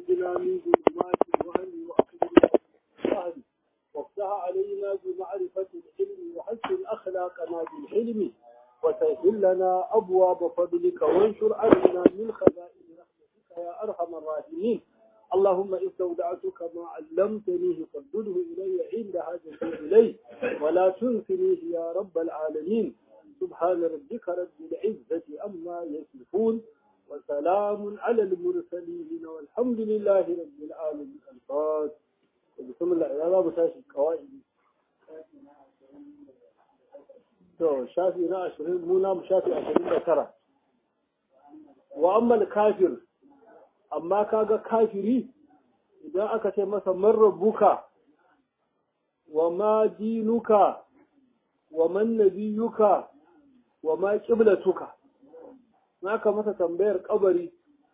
وأخرجنا من ظلمات الوهم وأخرجنا الوهم وافتح علينا بمعرفة العلم وحسن أخلاقنا بالحلم وسهل لنا أبواب فضلك وانشر علينا من خزائن رحمتك يا أرحم الراحمين اللهم استودعتك ما علمتنيه فردده إلي عند حاجتي إليه ولا تنسنيه يا رب العالمين سبحان ربك رب العزة أما يصفون وسلام على المرسلين والحمد لله رب العالمين الفاتح بسم الله يا رب تاشي قواعد to shafi na ashirin muna mu shafi ashirin da tara wa ammal kafir amma kaga kafiri idan aka ce masa man rabbuka wa ma dinuka wa man nabiyuka wa ma qiblatuka naka masa tambayar kabari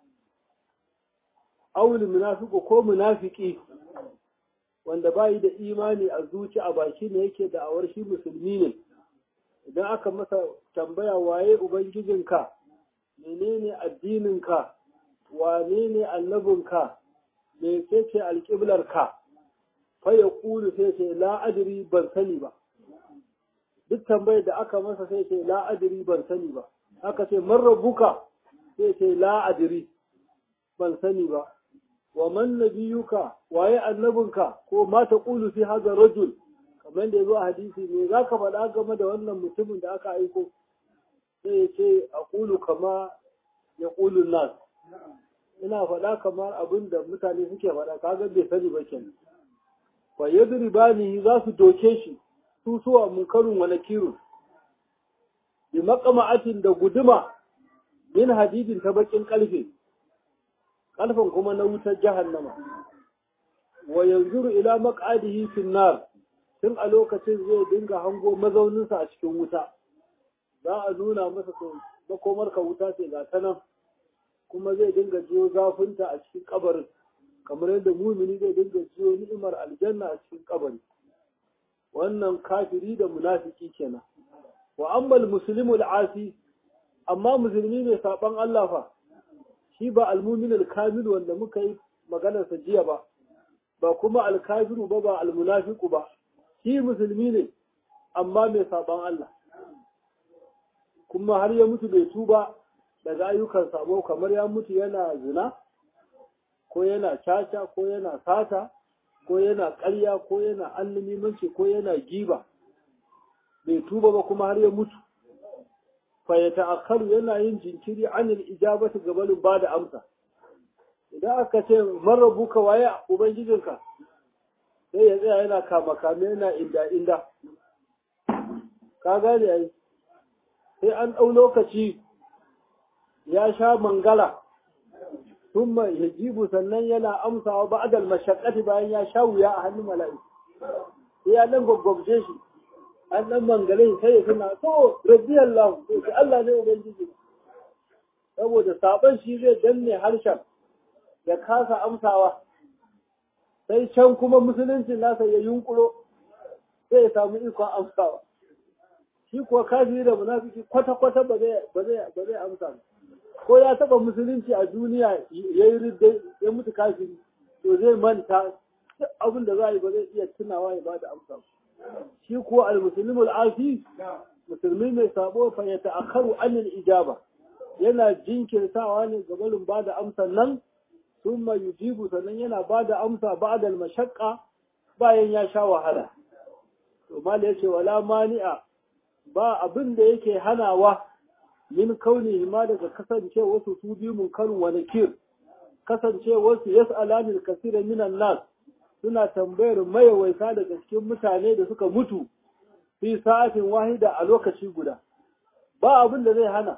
awul munafiqu ko munafiki wanda bai da imani a zuci a baki ne yake da awar shi musulmi ne idan aka masa tambaya waye ubangijinka menene addininka wane ne annabinka me ce alƙiblarka fa ya ƙulu sai ce la'adiri ban sani ba duk tambayar da aka masa sai ce la'adiri ban sani ba aka ce marrabuka sai ce la'adiri ban sani ba wa man nabiyuka waye annabinka ko ma ta ƙulu fi haza rajul kamar da ya zo a hadisi ne za ka faɗa game da wannan mutumin da aka aiko sai ya ce a ƙulu kama ya ƙulun nas ina faɗa kamar abin da mutane suke faɗa kaga bai sani ba kenan fa yadribani za su doke shi su suwa munkarun wa nakirun bi maqama'atin da guduma min hadidin ta bakin kalfe kalfan kuma na wutar jahannama wa yanzuru ila maq'adihi fin nar tun a lokacin zai dinga hango mazauninsa a cikin wuta za a nuna masa to makomar ka wuta ce ga ta nan kuma zai dinga jiyo zafinta a cikin kabarin kamar yadda mumini zai dinga jiyo ni'imar aljanna a cikin kabari wannan kafiri da munafiki kenan wa ammal muslimul asi amma musulmi ne saban Allah fa shi ba almuminul kamil wanda muka yi maganar sa jiya ba ba kuma alkafiru ba ba almunafiqu ba shi musulmi ne amma mai saban Allah kuma har ya mutu bai tuba daga ayyukan sabo kamar ya mutu yana zina ko yana caca ko yana sata ko yana ƙarya ko yana annimimanci ko yana giba bai tuba ba kuma har ya mutu fa ya ta'akkaru yana yin jinkiri anil ijabati gabanin ba da amsa idan aka ce marabuka waye ubangijinka sai ya tsaya yana kama kame yana inda inda ka gane ai sai an ɗau lokaci ya sha mangala thumma yajibu sannan yana amsawa ba'dal mashaqqati bayan ya sha wuya a hannun mala'iku sai ya dan goggobje shi an dan mangale sai ya tuna to radiyallahu sai Allah ne ubangiji saboda saban shi zai danne harshen ya kasa amsawa sai can kuma musuluncin nasa ya yunkuro sai ya samu ikon amsawa shi kuwa kafiri da munafiki kwata-kwata ba zai amsa ba ko ya taba musulunci a duniya ya yi ridda ya mutu kafiri to zai manta duk abin da za a yi ba zai iya tunawa ya bada amsa shi kuwa al-muslimu al-afi musulmi mai sabo fa ya ta'akharu anil ijaba yana jinkirtawa ne ga barin bada amsa nan thumma yujibu sannan yana bada amsa ba'da al-mashaqqa bayan ya sha wahala to mala yace wala mani'a ba abin da yake hanawa min kauni ma daga kasance wasu su biyu munkarun wa nakir kasance wasu yas'alani kasira minan nas suna tambayar mayawaita daga cikin mutane da suka mutu fi sa'atin wahida a lokaci guda ba abin da zai hana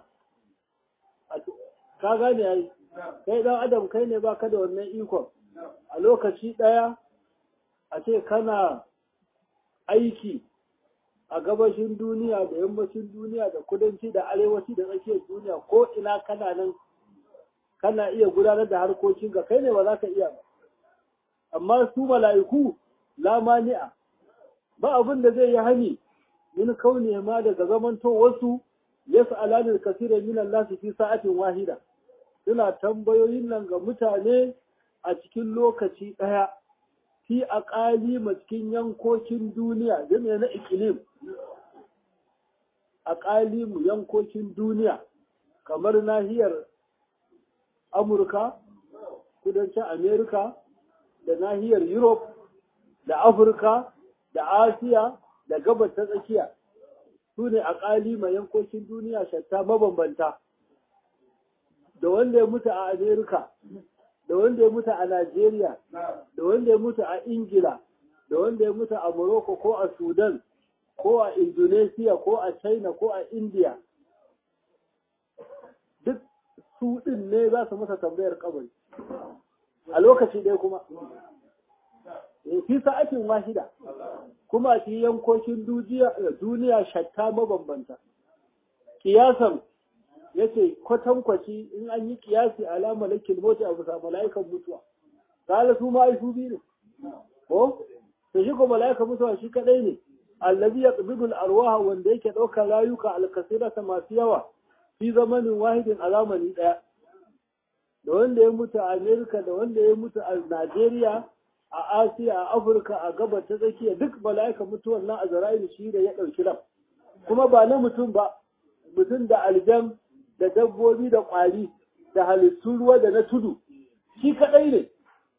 ka gane yayi kai dan adam kai ne baka da wannan ikon a lokaci daya a ce kana aiki a gabashin duniya da yammacin duniya da kudanci da arewaci da tsakiyar duniya ko ina kana nan kana iya gudanar da harkokin ga kai ne ba za ka iya ba amma su mala'iku la mani'a ba abin da zai yi hani min kauni ma daga zamanto wasu yas'alani kaseeran min Allah fi sa'atin wahida suna tambayoyin nan ga mutane a cikin lokaci ɗaya fi a ƙalima cikin yankokin duniya zai na ikilim a ƙalimu yankokin duniya kamar nahiyar amurka kudancin amerika da nahiyar europe da afirka da asiya da gabas ta tsakiya su ne a ƙalima yankokin duniya shatta mabambanta da wanda ya mutu a amerika da wanda ya mutu a Najeriya, da wanda ya mutu a Ingila, da wanda ya mutu a Morocco ko a Sudan, ko a Indonesia ko a China ko a India. Duk su ɗin ne za su masa tambayar kabari. A lokaci ɗaya kuma. Fi sa'atin wahida, kuma a cikin yankokin duniya shatta mabambanta. Kiyasan ya ce kwatankwaci in an yi kiyasi ala malakin mota a bisa mala'ikan mutuwa kala su ma ai su biyu ne ko to shi ko mala'ikan mutuwa shi kadai ne allazi yaqbidu arwaha wanda yake daukar rayuka alkasirata masu yawa fi zamanin wahidin a zamani daya da wanda ya mutu a Amerika da wanda ya mutu a Najeriya a Asiya a Afirka a gabar ta tsakiya duk mala'ikan mutuwan nan a Zara'il shi da ya dauki ran kuma ba na mutum ba mutum da aljan da dabbobi da ƙwari da halittun ruwa da na tudu shi kaɗai ne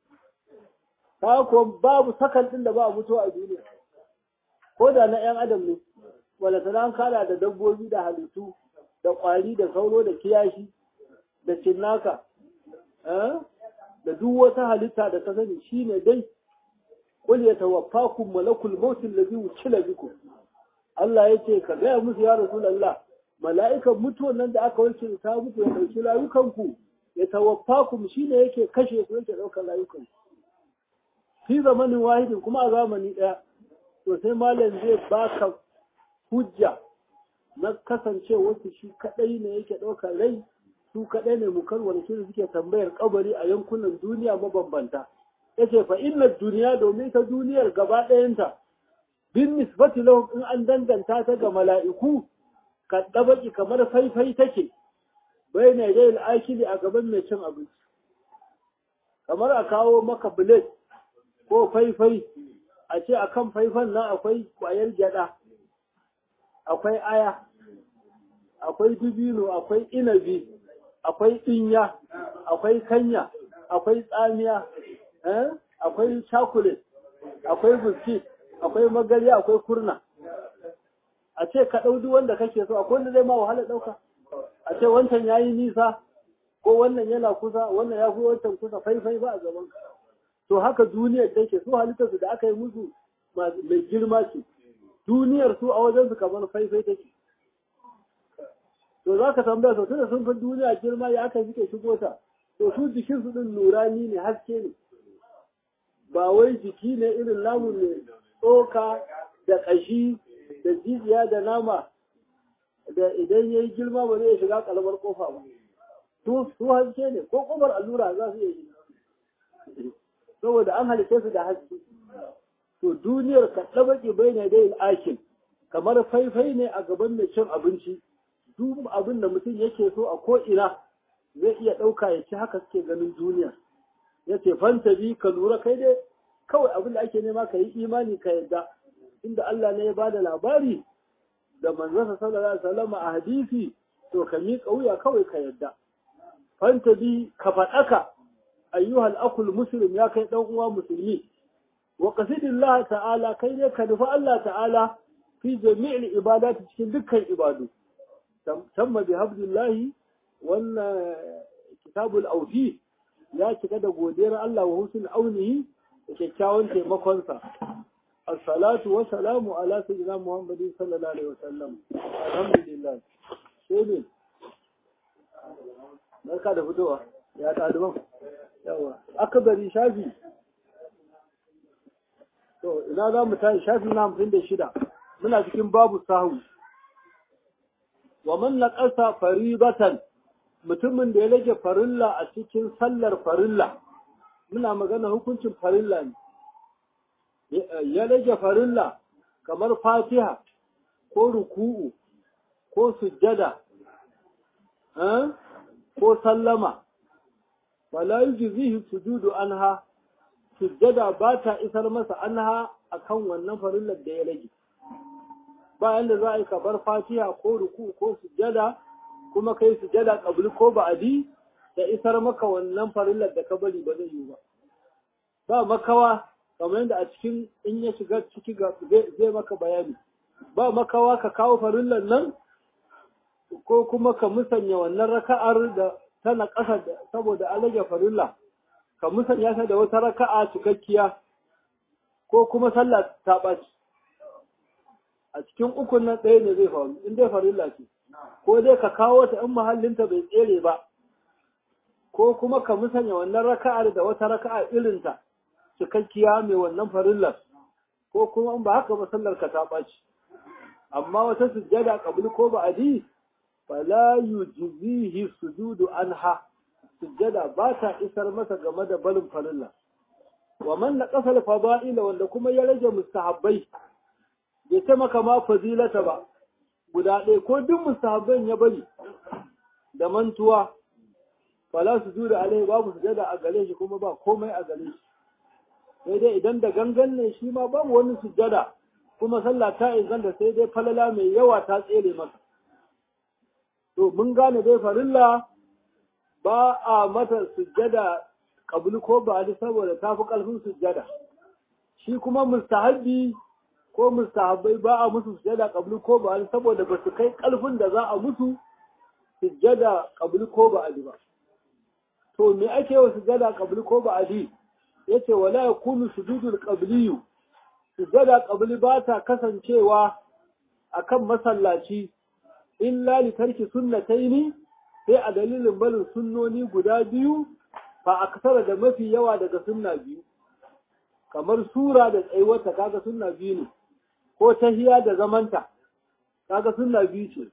ta kuwa babu sakan ɗin da ba a mutuwa a duniya ko da na ‘yan adam ne wala sana an kala da dabbobi da halittu da ƙwari da sauro da kiyashi da cinnaka da duk wata halitta da ta sani shi ne dai qul yatawaffakum malakul maut allazi wukila bikum Allah yace ka gaya musu ya rasulullah mala'ikan mutuwan nan da aka wanke ta mutu ya ɗauki rayukanku ya tawaffa ku shi ne yake kashe ku yake ɗaukar rayukanku. Fi zamanin wahidin kuma a zamani ɗaya, to sai malam zai baka hujja na kasance wasu shi kaɗai ne yake ɗaukar rai su kaɗai ne mukarwar shi suke tambayar kabari a yankunan duniya mabambanta. Yace fa inna duniya domin ta duniyar gaba ɗayanta bin nisbati lahum in an danganta ta ga mala'iku kaddabaki kamar faifai take bai ne dai al'akili a gaban mai cin abinci kamar a kawo maka bilet ko faifai a ce akan faifan nan akwai kwayar gyada akwai aya akwai dubino akwai inabi akwai dinya akwai kanya akwai tsamiya akwai chocolate akwai biskit akwai magarya akwai kurna a ce ka ɗau duk wanda kake so akwai wanda zai ma wahala ɗauka a ce wancan ya yi nisa ko wannan yana kusa wannan ya fi wancan kusa faifai ba a gaban ka to haka duniyar take su halittarsu da aka yi musu mai girma ce duniyar su a wajen su kamar faifai take to za ka tambaya sau tunda sun fi duniya girma ya aka suke shigo ta to su jikin su din nurani ne haske ne ba wai jiki ne irin namu ne tsoka da ƙashi da jijiya da nama da idan ya yi girma ba zai shiga kalmar kofa ba su haske ne ko kofar allura za su iya shiga saboda an halitta su da haske to duniyar ka ɗabaki bai ne dai akin kamar faifai ne a gaban mai cin abinci duk abin da mutum yake so a ko'ina zai iya ɗauka ya ci haka suke ganin duniya ya ce fanta bi ka lura kai dai kawai abin da ake nema ka yi imani ka yadda inda Allah ne ya ba da labari da manzansa sallallahu alaihi wasallam a hadisi to ka miƙa wuya kawai ka yadda fanta bi ka faɗaka ayyuhal akul muslim ya kai dan uwa musulmi wa qasidillah ta'ala kai ne ka nufi Allah ta'ala fi jami'il ibadati cikin dukkan ibadu tamma bi habdillahi wannan kitabul awfi ya cika da godiyar Allah wa husnul aunihi da kyakkyawan taimakonsa as-salatu wa salamu ala sayyidina muhammadin sallallahu alaihi wasallam alhamdulillah sai ne barka da fitowa ya ɗaliban yawa akabari shafi to ina za mu tashi shafi na hamsin da shida muna cikin babu sahu wa man naqasa faribatan mutumin da ya rage farilla a cikin sallar farilla muna magana hukuncin farilla ne ya rage farilla kamar fatiha ko ruku'u ko sujjada ko sallama wala yujzihi sujudu anha sujjada ba ta isar masa anha akan wannan farillar da ya rage bayan da za a yi kabar fatiha ko ruku ko sujjada kuma kai sujjada kabli ko ba'adi da isar maka wannan farillar da ka bari ba zai yi ba ba makawa kamar yadda a cikin in ya shiga ciki ga zai maka bayani ba makawa ka kawo farillar nan ko kuma ka musanya wannan raka'ar da tana ƙasa saboda an rage farilla ka musanya ta da wata raka'a cikakkiya ko kuma sallah ta ɓaci a cikin ukun nan ɗaya ne zai faru in dai farilla ce ko dai ka kawo ta in mahallinta bai tsere ba ko kuma ka musanya wannan raka'ar da wata raka'a irinta cikakkiya mai wannan farillar ko kuma in ba haka ba sallar ka ta ɓaci amma wata sujjada qabli ko ba'di fala yujzihi sujudu anha sujjada ba ta isar masa game da barin farilla wa man naqasa al-fada'ila wanda kuma ya rage mustahabbai bai ta maka ma fazilata ba guda ɗaya ko duk mustahabban ya bari da mantuwa fala sujuda alai babu sujjada a gare shi kuma ba komai a gare shi sai dai idan da gangan ne shi ma babu wani sujjada kuma sallah ta inganta sai dai falala mai yawa ta tsere masa to mun gane dai farilla ba a mata sujjada kabuli ko ba saboda ta fi ƙarfin sujjada shi kuma mustahabbi ko mustahabbai ba a musu sujjada kabuli ko ba saboda ba su kai ƙarfin da za a musu sujjada kabuli ko ba ba to me ake wa sujjada kabuli ko ba yace wala yakunu sujudul qabliyu sujjada qabli ba ta kasancewa akan masallaci illa li tarki sunnataini sai a dalilin barin sunnoni guda biyu fa aksara da mafi yawa daga sunna biyu kamar sura da tsayuwarta kaga sunna biyu ne ko tahiya da zamanta kaga sunna biyu ce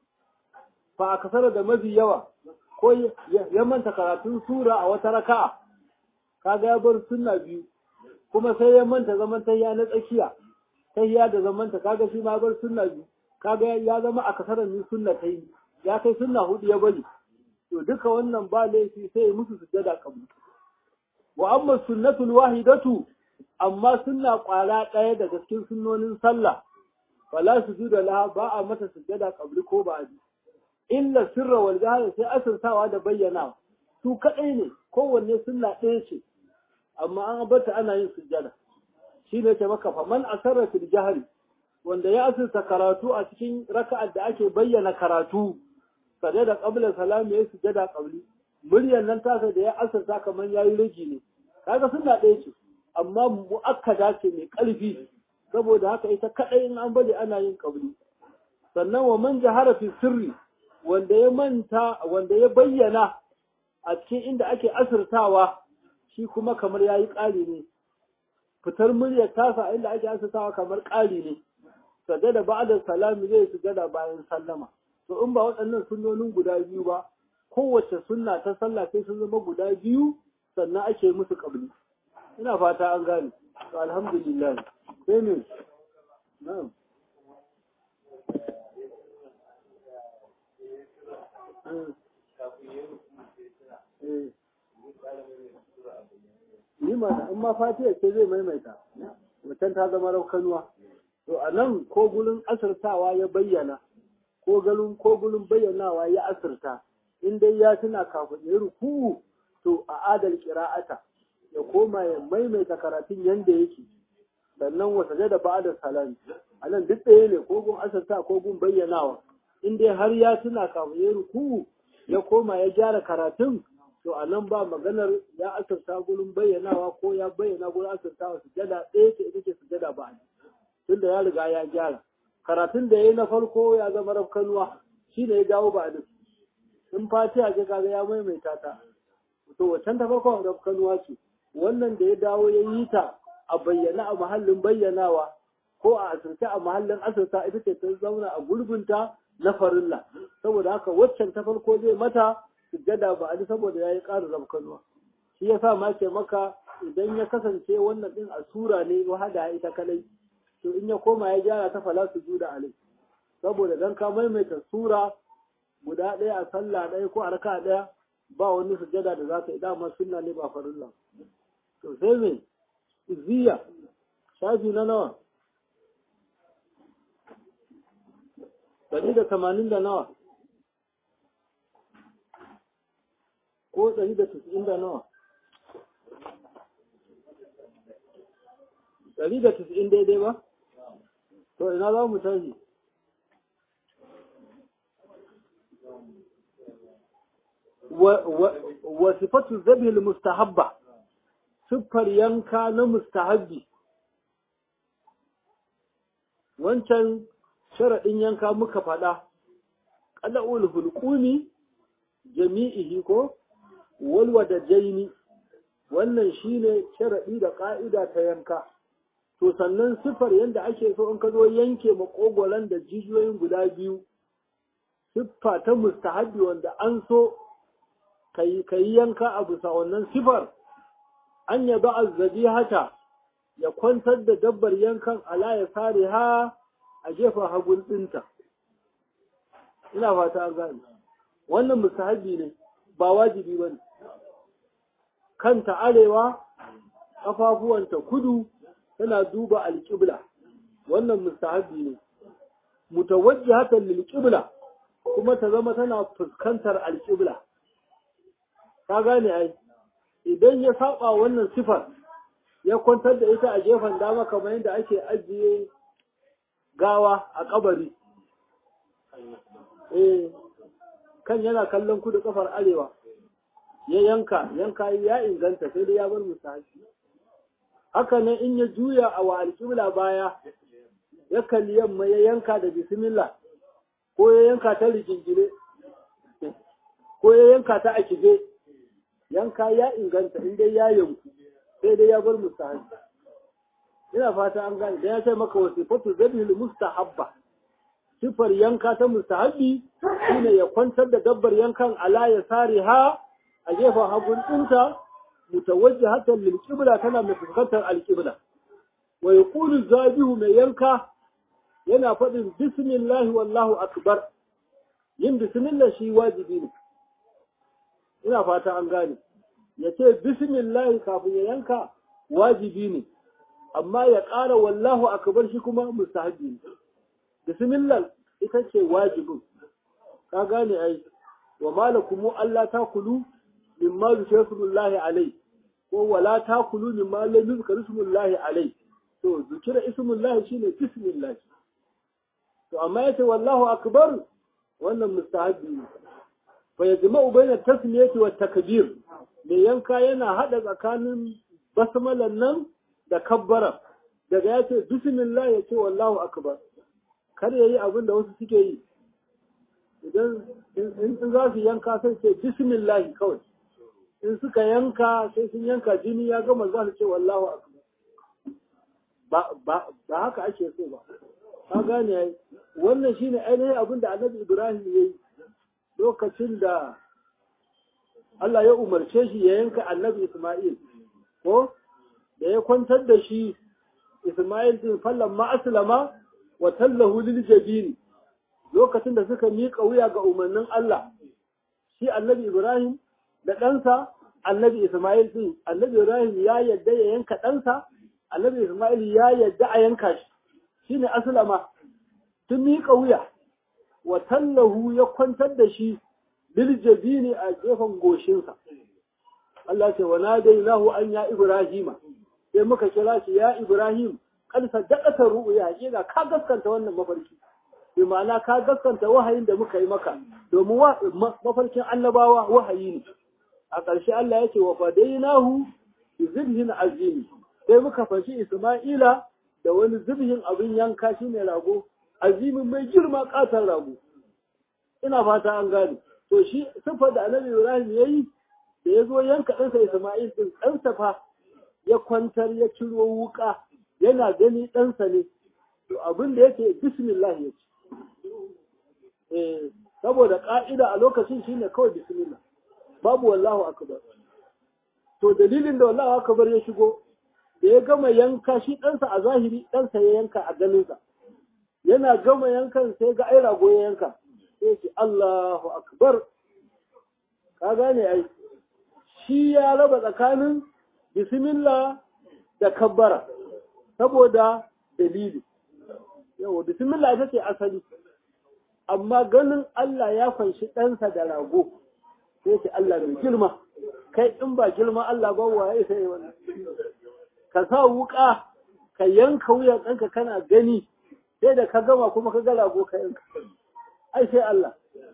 fa aksara da mafi yawa ko ya manta karatun sura a wata raka'a kaga ya bar sunna biyu kuma sai ya manta zaman tahiya na tsakiya tahiya da zamanta kaga shi ma bar sunna biyu kaga ya zama a kasarar ni sunna ta yi ya kai sunna hudu ya bari to duka wannan ba laifi sai ya musu sujjada kabli wa amma sunnatul wahidatu amma sunna kwara ɗaya daga cikin sunnonin sallah fala sujuda laha ba a mata sujjada kabli ko ba illa sirra wal jahra sai asirtawa da bayyana su kadai ne kowanne sunna ɗaya ce amma an bata ana yin sujjada shine ce maka fa man asarra fil jahri wanda ya asirta karatu a cikin raka'ar da ake bayyana karatu sade da qabla salam ya sujada qabli muryan nan tasa da ya asirta kamar yayi rigi ne kaga sunna ɗaya ce amma muakkada ce mai ƙarfi saboda haka ita kadai in an bari ana yin qabli sannan wa man jahara fi sirri wanda ya manta wanda ya bayyana a cikin inda ake asirtawa shi kuma kamar yayi ƙari ne fitar muryar tasa inda ake asirtawa kamar ƙari ne sajada ba'da salami zai sujada bayan sallama to in ba waɗannan sunnonin guda biyu ba kowace sunna ta sallah sai sun zama guda biyu sannan ake musu qabli ina fata an gane to alhamdulillah sai ne na'am Ni ma in ma fatiha ce zai maimaita, wacan ta zama raukanuwa. to a nan ko gulun asirtawa ya bayyana ko galun ko gulun bayyanawa ya asirta in dai ya tuna kafin ya ruku to a adal qira'ata ya koma ya maimaita karatun yanda yake sannan wata da ba'da salami a nan duk ɗaya ne ko gun asirta ko gun bayyanawa in dai har ya tuna kafin ya ruku ya koma ya gyara karatun to a nan ba maganar ya asirta gulun bayyanawa ko ya bayyana gulun asirtawa sujada ɗaya ce ita ce sujada ba'da tunda ya riga ya gyara karatun da ya yi na farko ya zama rafkanuwa shi ne ya dawo ba duk in fatiha ce kaga ya maimaita ta to wacan ta farko rafkanuwa ce wannan da ya dawo ya yi ta a bayyana a mahallin bayyanawa ko a asirce a mahallin asirta ita ce ta zauna a gurbinta na farilla saboda haka waccan ta farko zai mata sujjada ba a saboda ya yi ƙara rafkanuwa shi ya sa ma ce maka idan ya kasance wannan din a sura ne wahada ita kadai to in ya koma ya gyara ta fala su juda alai saboda dan ka maimaita sura guda ɗaya a sallah ɗaya ko a raka ɗaya ba wani sujada da za ka yi dama sunna ne ba farilla to sai me ziya shafi na nawa ɗari da tamanin da nawa ko ɗari da tisa'in da nawa ɗari da tisa'in daidai ba to ina za mu tashi wa sifatu zabil mustahabba siffar yanka na mustahabbi wancan sharaɗin yanka muka faɗa ƙada'ul hulƙumi jami'ihi ko walwa da jaini wannan shine sharaɗi da ƙa'ida ta yanka to sannan siffar yadda ake so in ka zo yanke makogolan da jijiyoyin guda biyu siffa ta mustahabbi wanda an so ka yi yanka a bisa wannan siffar an yaba azzabi hata ya kwantar da dabbar yankan ala ya sare ha a gefen hagun ɗinta ina fata an gane wannan mustahabi ne ba wajibi ba ne kanta arewa ƙafafuwanta kudu tana duba alƙibla wannan mustahabi ne mutawajjihatan lil qibla kuma ta zama tana fuskantar alƙibla ka gane ai idan ya saba wannan sifar ya kwantar da ita a gefen dama kamar yadda ake ajiye gawa a kabari eh kan yana kallon kudu kafar arewa ya yanka yanka ya inganta sai dai ya bar musahabi haka ne in ya juya a wa alƙibla baya ya kalli yamma ya yanka da bismillah ko ya yanka ta rigingine ko ya yanka ta a kije yanka ya inganta in dai ya yanku sai dai ya bar mustahabi ina fata an gane dan ya ce maka wasifatu zabil mustahabba sifar yanka ta mustahabbi shine ya kwantar da dabbar yankan ala ya sare ha a gefen hagun ɗinta mutawajjihatan lil qibla tana mai fuskantar al qibla wa yaqulu zabihu mai yanka yana faɗin bismillahi wallahu akbar yin bismillah shi wajibi ne ina fata an gane ya ce bismillahi kafin ya yanka wajibi ne amma ya ƙara wallahu akbar shi kuma mustahabi ne bismillah ita ce wajibin ka gane ai wa malakumu Allah ta kulu mimma zikrullahi alai ko wala ta kulu mimma lam yuzkar ismullahi alai to zikira ismullahi shine bismillah to amma yace wallahu akbar wannan mustahabi ne fa yajma'u bayna tasmiyati wa takbir me yanka yana hada tsakanin basmalan nan da kabbara daga yace bismillah yace wallahu akbar kar yayi abin da wasu suke yi idan in za su yanka sai ce bismillah kawai in suka yanka sai sun yanka jini ya gama za su ce wallahu akbar ba ba ba haka ake so ba ka gane yayi wannan shine ainihin abin da Annabi Ibrahim yayi lokacin da Allah ya umarce shi ya yanka Annabi Isma'il ko da ya kwantar da shi Isma'il din fallan ma aslama wa tallahu lil jabin lokacin da suka miƙa wuya ga umarnin Allah shi Annabi Ibrahim da ɗansa Annabi Isma'il din Annabi Ibrahim ya yadda ya yanka ɗansa Annabi Isma'il ya yadda a yanka shi shine aslama tun miƙa wuya wa tallahu ya kwantar da shi lil jabini a gefen goshinsa Allah ce wa nadainahu an ya Ibrahima sai muka kira shi ya Ibrahim kad saddaqata ru'ya hakika ka gaskanta wannan mafarki bi ma'ana ka gaskanta wahayin da muka yi maka domin mafarkin annabawa wahayi ne a ƙarshe Allah ya ce wa fadainahu bi zibhin azim sai muka fashi Isma'ila da wani zibhin abin yanka shine rago azimin mai girma katon rago ina fata an gane to shi sifa da annabi Ibrahim yayi da ya zo yanka ɗansa Isma'il din ɗansa fa ya kwantar ya ciro wuka yana gani ɗansa ne to abin da yake bismillah ya ce eh saboda ka'ida a lokacin shine kawai bismillah babu wallahu akbar to dalilin da wallahu akbar ya shigo da ya gama yanka shi ɗansa a zahiri ɗansa ya yanka a ganinsa yana gama yankan sai ga ai rago ya yanka sai ce Allahu akbar ka gane ai shi ya raba tsakanin bismillah da kabbara saboda dalili yawa bismillah ita ce asali amma ganin Allah ya fanshi ɗansa da rago sai ce Allah mai girma kai in ba girma Allah ba waye sai wannan ka sa wuka ka yanka wuyan ɗanka kana gani sai da ka gama kuma ka ga rago ka yanka ai sai Allah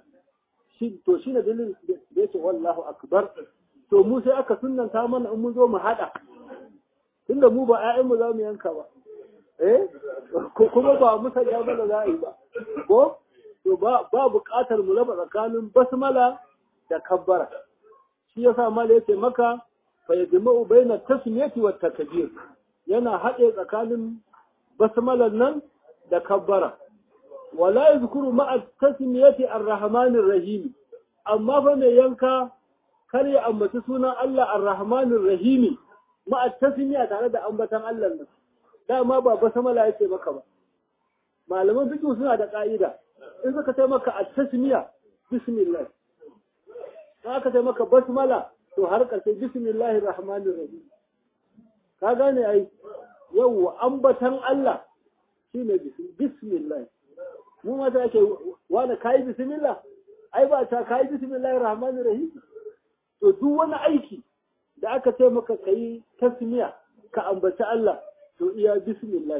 shi to shi ne dalilin da yake wallahu akbar to mu sai aka sunnanta mana in mun zo mu hada tunda mu ba ƴaƴan mu za mu yanka ba eh kuma ba mu sanya mana za a yi ba ko to ba ba buƙatar mu raba tsakanin basmala da kabbara shi yasa mala yake maka fa yajma'u baina tasmiyati wat takbir yana haɗe tsakanin basmalan nan da kabbara wala yadhkuru ma'a tasmiyati ar-rahmanir rahim amma fa mai yanka kar ya ambaci sunan Allah ar-rahmanir rahim ma'a tasmiya tare da ambatan Allah nan dama ba basmala yake maka ba malaman fiqh suna da ka'ida in suka ce maka at-tasmiya bismillah in aka ce maka basmala to har karshe bismillahir rahmanir rahim ka gane ai yau ambatan Allah shine bismillah mu ma ta ake wani kayi bismillah ai ba ta kayi bismillahir rahmanir rahim to duk wani aiki da aka ce maka kayi tasmiya ka ambaci Allah to iya bismillah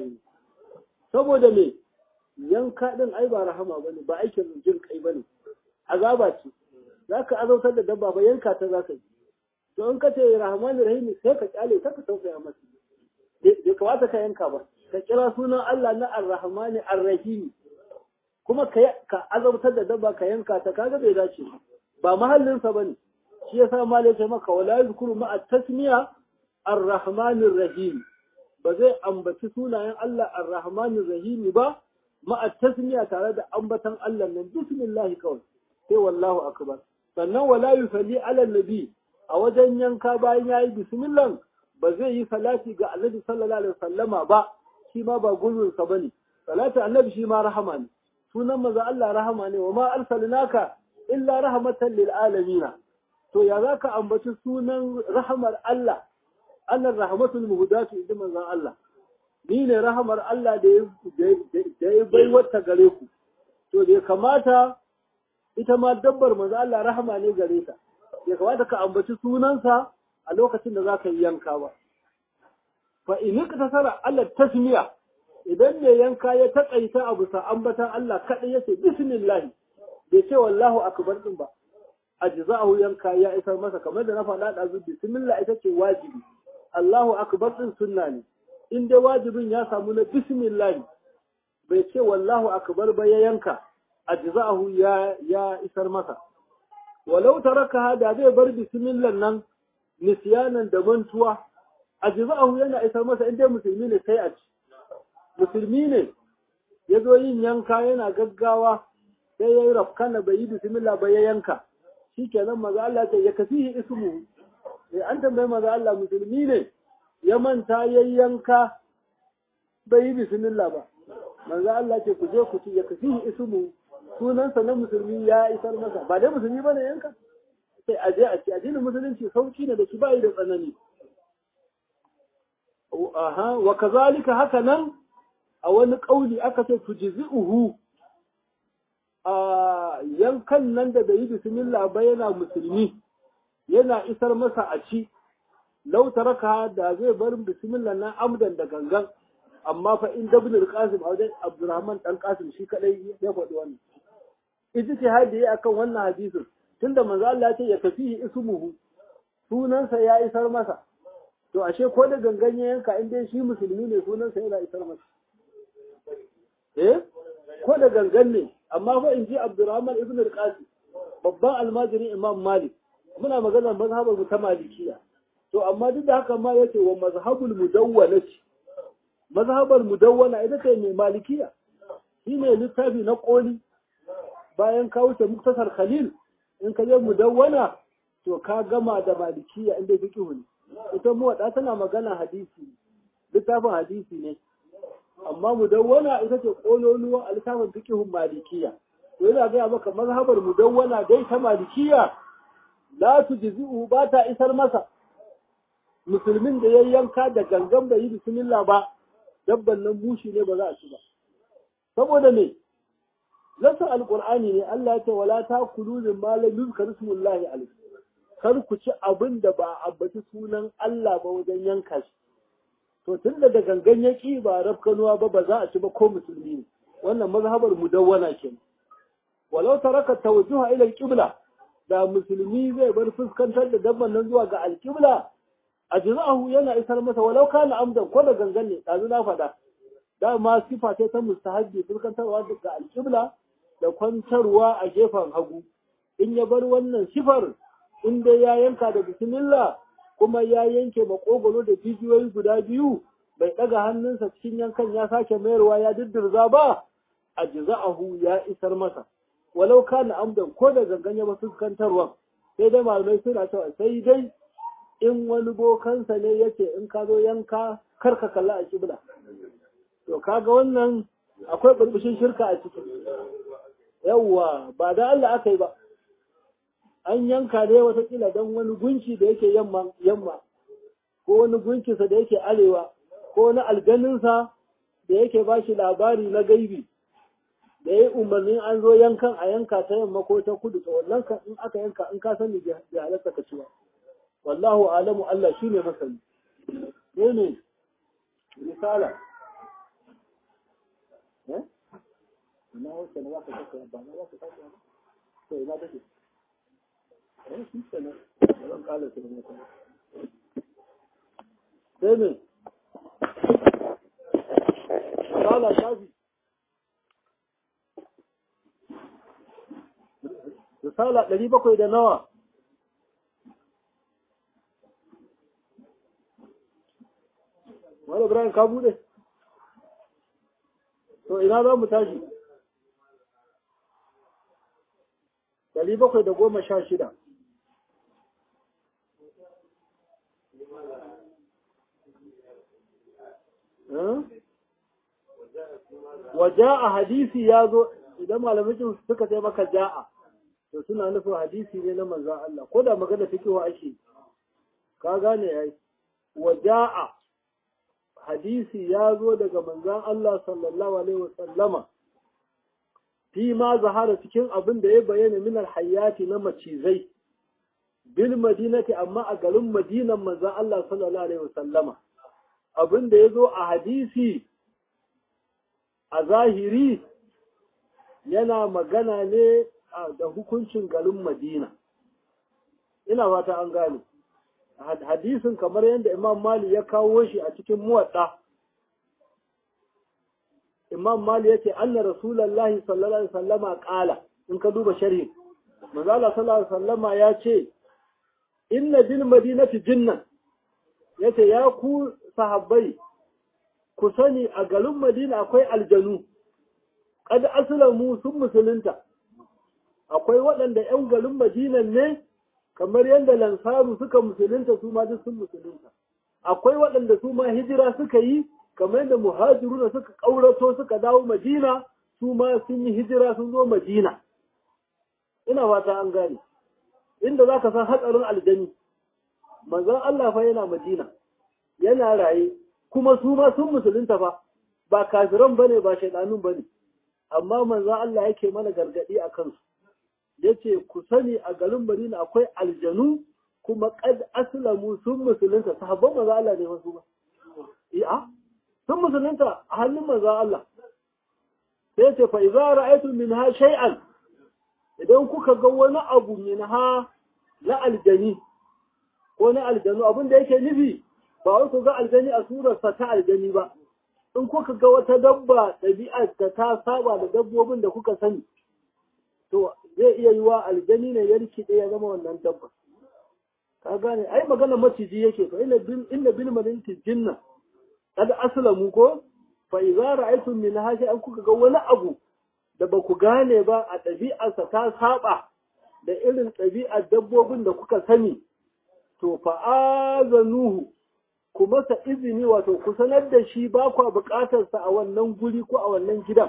saboda me yanka din ai ba rahama bane ba aikin jin kai bane azaba ce zaka azautar da dabba ba yanka ta zaka yi to in ka ce rahmanir rahim sai ka kyale ka ka tausaya masa bai kamata ka yanka ba ka kira sunan Allah na ar-rahmani ar-rahim kuma ka azabtar da dabba ka yanka ta kaga bai dace ba mahallinsa bane shi yasa malai sai maka wala yuzkuru ma at-tasmiya ar-rahmanir rahim ba zai ambaci sunayen Allah ar-rahmanir rahim ba ma at-tasmiya tare da ambatan Allah nan bismillah kawai sai wallahu akbar sannan wala yusalli ala nabi a wajen yanka bayan yayi bismillah ba zai yi salati ga annabi sallallahu alaihi wasallama ba shi ma ba gulbinsa bane salatu annabi shi ma rahama ne sunan maza Allah rahama ne wa ma arsalnaka illa rahmatan lil alamin to ya zaka ambaci sunan rahamar Allah Allah rahmatul muhdatu idan manzon Allah ni ne rahamar Allah da da ya bai wata gare ku to bai kamata ita ma dabbar manzon Allah rahama ne gare ta bai kamata ka ambaci sunansa a lokacin da zaka yi yanka ba fa in ka tasara Allah tasmiya idan mai yanka ya taƙaita abu sa ambatan Allah kaɗai yace bismillah bai ce wallahu akbar din ba ajza'ahu yanka ya isar masa kamar da na faɗa da zu bismillah ita ce wajibi Allahu akbar din sunna ne in dai wajibin ya samu na bismillah bai ce wallahu akbar ba ya yanka ajza'ahu ya ya isar masa walau taraka da zai bar bismillah nan nisyanan da mantuwa ajza'ahu yana isar masa in dai musulmi ne sai a ci musulmi ne ya zo yin yanka yana gaggawa sai ya yi rafkana bai yi bismillah ba ya yanka shi kenan maza Allah ta ya kafihi ismu sai an tambayi maza Allah musulmi ne ya manta ya yanka bai yi bismillah ba maza Allah ce ku je ku ci ya kafihi ismu sunansa na musulmi ya isar masa ba dai musulmi bane yanka sai a je a ci addinin musulunci sauki ne da shi bai da tsanani aha wa kazalika haka nan a wani ƙauli aka ce tujzi'uhu a yankan nan da bai yi bismillah ba yana musulmi yana isar masa a ci lau taraka da zai bar bismillah na amdan da gangan amma fa in dabnul qasim a wajen abdurrahman dan qasim shi kadai ya faɗi wannan ijtihadi ya akan wannan hadisin tunda manzo Allah ya ce ya kafihi ismuhu sunansa ya isar masa to ashe ko da gangan ya yanka in dai shi musulmi ne sunansa yana isar masa eh ko da gangan ne amma fa in ji Abdurrahman ibn al-Qasim babban almajirin Imam Malik muna magana mazhabar mu ta Malikiya to amma duk da haka ma yace wa mazhabul mudawwana ce mazhabar mudawwana ita ce mai Malikiya shine littafi na koli bayan ka wuce muktasar Khalil in ka je mudawwana to ka gama da Malikiya inda fiqh ne ita mu wada tana magana hadisi littafin hadisi ne amma mudawwana ita ce kololuwan alkafin fikihun malikiya to yana gaya maka mazhabar mudawwana dai ta malikiya la tujzi'u ba ta isar masa musulmin da ya yanka da gangan bai yi bismillah ba dabban nan bushi ne ba za a ci ba saboda me Lasa alƙur'ani ne Allah ya ce wala ta kulu min malam yuzkar ismullahi alayhi kar ku ci abin da ba a ambaci sunan Allah ba wajen yanka shi to tun da gangan ya ki ba rafkanuwa ba ba za a ci ba ko musulmi ne wannan mazhabar mudawwana kenan walau taraka tawajjuha ila alqibla da musulmi zai bar fuskantar da dabban nan zuwa ga alqibla ajza'ahu yana isar masa walau kana amdan ko da gangan ne dazu na faɗa dama sifa ce ta mustahabbi fuskantarwa ga alqibla da kwantarwa a gefen hagu in ya bar wannan sifar in dai ya yanka da bismillah kuma ya yanke makogoro da jijiyoyi guda biyu bai ɗaga hannunsa cikin yankan ya sake mayarwa ya diddirza ba a jiza'ahu ya isar masa walau kana amdan ko da gangan ya ba fuskantarwa sai dai malamai suna cewa sai dai in wani bokansa ne yake in ka zo yanka kar ka kalla a kibla to kaga wannan akwai burbushin shirka a ciki yawwa ba da Allah aka yi ba an yanka ne watakila don wani gunki da yake yamma yamma ko wani gunkinsa da yake arewa ko wani alganinsa da yake ba shi labari na gaibi da ya yi umarnin an zo yankan a yanka ta yamma ko ta kudu to wannan kan in aka yanka in ka sani bai halatta ka ci ba wallahu alamu Allah shine masani ne ne risala eh ina wacce na zaka saka ba na zaka saka ba to ina take eh shi kenan zan kala su ne sai ne risala shafi risala ɗari bakwai da nawa wani ibrahim ka bude to ina za mu tashi ɗari bakwai da goma sha shida wa ja'a hadisi ya zo idan malamai suka sai maka ja'a to suna nufin hadisi ne na manzan Allah ko da magana take wa ake ka gane yayi wa ja'a hadisi ya zo daga manzan Allah sallallahu alaihi wasallama fi ma zahara cikin abin da ya bayyana min alhayati na macizai bil madinati amma a garin madinan manzan Allah sallallahu alaihi wasallama abin da ya zo a hadisi a zahiri yana magana ne da hukuncin garin Madina. Ina fata an gane. Hadisin kamar yadda Imam Mali ya kawo shi a cikin muwaɗa. Imam Mali ya ce, Anna Rasulallah sallallahu Alaihi sallama ƙala, in ka duba sharhi. Manzala sallallahu Alaihi sallama ya ce, Inna bil madinati jinnan, ya ce, Ya ku sahabbai, ku sani a garin Madina akwai aljanu, kada asalamu sun musulunta. akwai waɗanda ‘yan garin Madinan ne, kamar yadda Lansaru suka musulunta su ma duk sun musulunta. Akwai waɗanda su ma hijira suka yi, kamar yadda muhajiruna suka ƙaurato suka dawo Madina, su ma sun yi hijira sun zo Madina. Ina fata an gane. Inda za ka san hatsarin aljani, manzon Allah fa yana Madina, yana raye, kuma su ma sun musulunta fa, ba kafiran bane ba shaidanun bane. Amma manzon Allah yake mana gargaɗi a kansu. yace ku sani a garin Madina akwai aljanu kuma qad aslamu sun musulunta sahabban manzo Allah ne wasu ba iya sun musulunta a hannun manzo Allah sai yace fa idza ra'aytum minha shay'an idan kuka ga wani abu minha na aljani ko na aljanu abin da yake nufi ba wai ku ga aljani a surar sa ta aljani ba in kuka ga wata dabba ɗabi'ar ta ta saba da dabbobin da kuka sani to zai iya yi wa aljani ne ya rikide ya zama wannan dabba ka gane ai magana maciji yake fa inna bil inna bil malinti jinna kad aslamu ko fa idza ra'aytum min hashi an kuka ga wani abu da ba ku gane ba a ɗabi'arsa ta saba da irin ɗabi'ar dabbobin da kuka sani to fa azanuhu ku masa izini wato ku sanar da shi ba kwa buƙatarsa a wannan guri ko a wannan gidan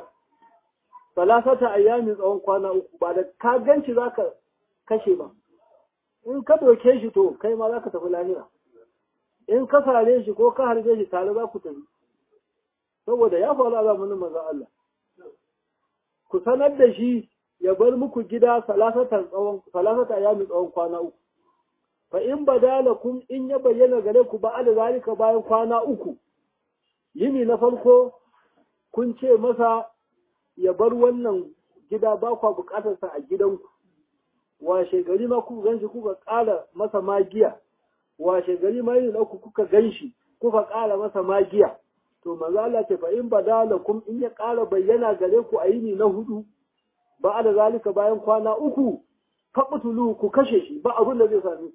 salasata ayyamin tsawon kwana uku ba da ka ganci za ka kashe ba in ka doke shi to kai ma za ka tafi lahira in ka sare shi ko ka harbe shi tare za ku tafi saboda ya faru a zamanin manzon Allah ku sanar da shi ya bar muku gida salasatan tsawon salasata ya tsawon kwana uku fa in badalakum in ya bayyana gare ku ba da zalika bayan kwana uku yini na farko kun ce masa ya bar wannan gida ba kwa bukatarsa a gidanku washe gari ma kuka ganshi kuka ƙara masa magiya washe gari ma yin uku kuka ganshi kuka ƙara masa magiya to maza Allah ce fa in badalakum in ya ƙara bayyana gare ku a yini na hudu ba da zalika bayan kwana uku faqtulu ku kashe shi ba abin da zai sami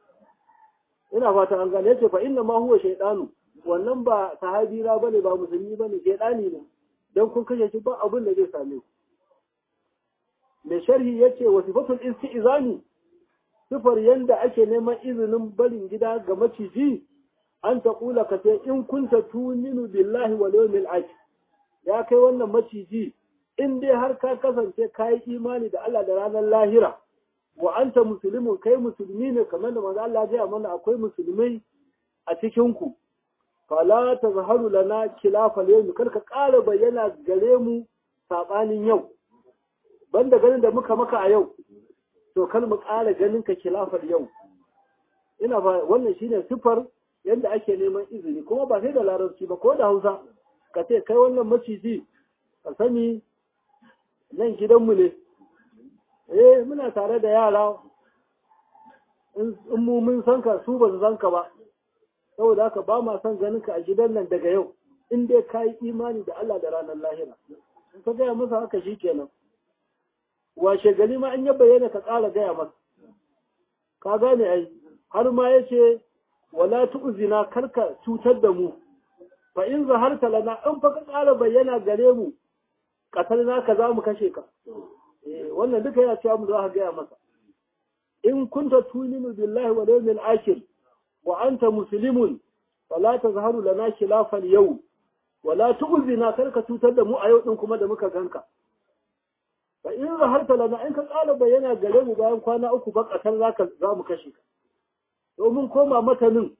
ina fata an gane yace fa inna ma huwa shaytanu wannan ba sahabi na bane ba musulmi bane shaytani ne dan kun kashe shi ba abin da zai same ku mai sharhi yace wa sifatul istizani sifar yanda ake neman izinin barin gida ga maciji an ta kula ka sai in kunta tuninu billahi wal yawmil akhir ya kai wannan maciji in dai har ka kasance kai imani da Allah da ranar lahira wa anta muslimun kai musulmi ne kamar da manzo Allah ya mana akwai musulmai a cikin ku fala tazharu lana khilafal yawm kar ka ƙara bayyana gare mu sabanin yau banda ganin da muka maka a yau to kar mu ƙara ganin ka khilafal yau ina ba wannan shine sifar yadda ake neman izini kuma ba sai da larabci ba ko da Hausa ka ce kai wannan maciji ka sani nan gidanmu ne eh muna tare da yara in mu mun san ka su ba su san ka ba saboda haka ba ma son ganin ka a gidan nan daga yau in dai ka yi imani da Allah da ranar lahira in ka gaya masa haka shi kenan washe gari ma an ya bayyana ka ƙara gaya masa ka gane ai har ma ya ce wala tu'zina karka cutar da mu fa in zaharta lana in fa ka ƙara bayyana gare mu katalna ka za mu kashe ka wannan duka yana cewa mu za ka gaya masa in kunta tuminu billahi wal yawmil akhir wa anta muslimun fala tazharu lana khilafal yau wala tu'zina karka cutar da mu a yau din kuma da muka ganka fa in zaharta lana in ka ƙara bayyana gare mu bayan kwana uku ba katal zaka za mu kashe ka domin koma matanin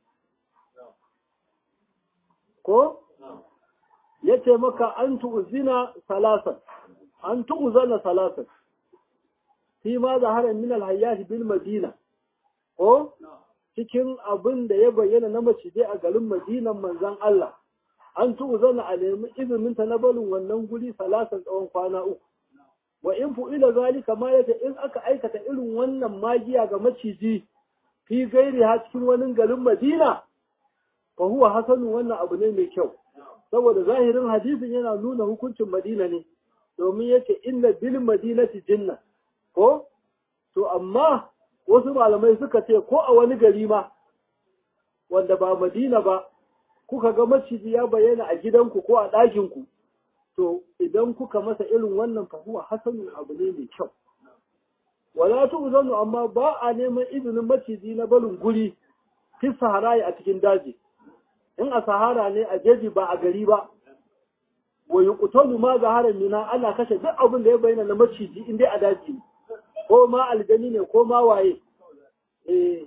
ko ya ce maka an tu'zina salasan an tu'zana salasan fi ma zaharar min alhayyati bil madina ko cikin abin da ya bayyana na macije a garin madinan manzon Allah an tu'zana a nemi izinin ta na barin wannan guri salasan tsawon kwana uku wa in fu'ila zalika ma yace in aka aikata irin wannan magiya ga maciji fi gairi ha cikin wani garin Madina fa huwa hasanu wannan abu ne mai kyau saboda zahirin hadisin yana nuna hukuncin Madina ne domin yace inna bil madinati jinna ko to amma wasu malamai suka ce ko a wani gari ma wanda ba Madina ba kuka ga maciji ya bayyana a gidanku ko a ɗakinku to idan kuka masa irin wannan fa huwa hasanu abu ne mai kyau wala tu'zanu amma ba a neman izinin maciji na barin guri fi sahara a cikin daji in a sahara ne a jeji ba a gari ba wa yuqtalu ma zahara mina ana kashe duk abin da ya bayyana na maciji in dai a daji ko ma aljani ne ko ma waye eh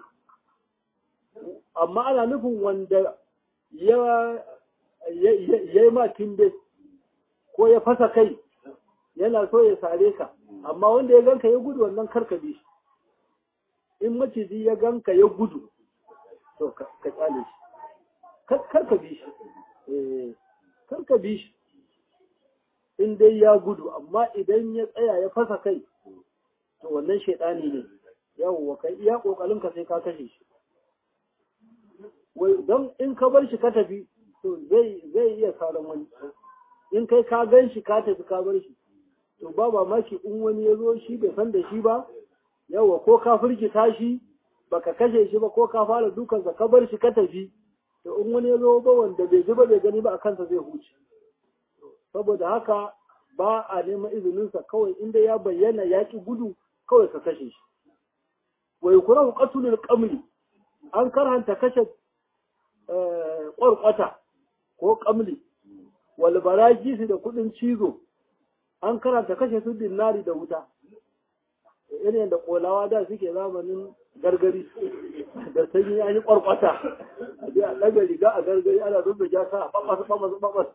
amma ana nufin wanda ya ya ma timbe ko ya fasa kai yana so ya sare ka amma wanda ya ganka ya gudu wannan karka bi shi in maciji ya ganka ya gudu to ka tsale shi karka bi shi karka bi shi in dai ya gudu amma idan ya tsaya ya fasa kai to wannan shaidani ne yawwa kai iya kokarin ka sai ka kashe shi wai don in ka bar shi ka tafi to zai zai iya saran wani in kai ka gan shi ka tafi ka bar shi to ba mamaki in wani ya zo shi bai san da shi ba yawa ko ka firgita shi baka kashe shi ba ko ka fara dukansa ka bar shi ka tafi to in wani ya zo ba wanda bai ji ba bai gani ba a kansa zai huce saboda haka ba a neman izininsa kawai inda ya bayyana ya ki gudu kawai ka kashe shi wa yukrahu qatlul qamli an karhanta kashe ƙwarƙwata ko ƙamli wal barajisi da kuɗin cizo an karanta kashe su dinnari da wuta irin da kolawa da suke zamanin gargari da sanyi ya yi kwarkwata a je a ɗaga riga a gargari ana rufe jaka a ɓaɓas ɓaɓas ɓaɓas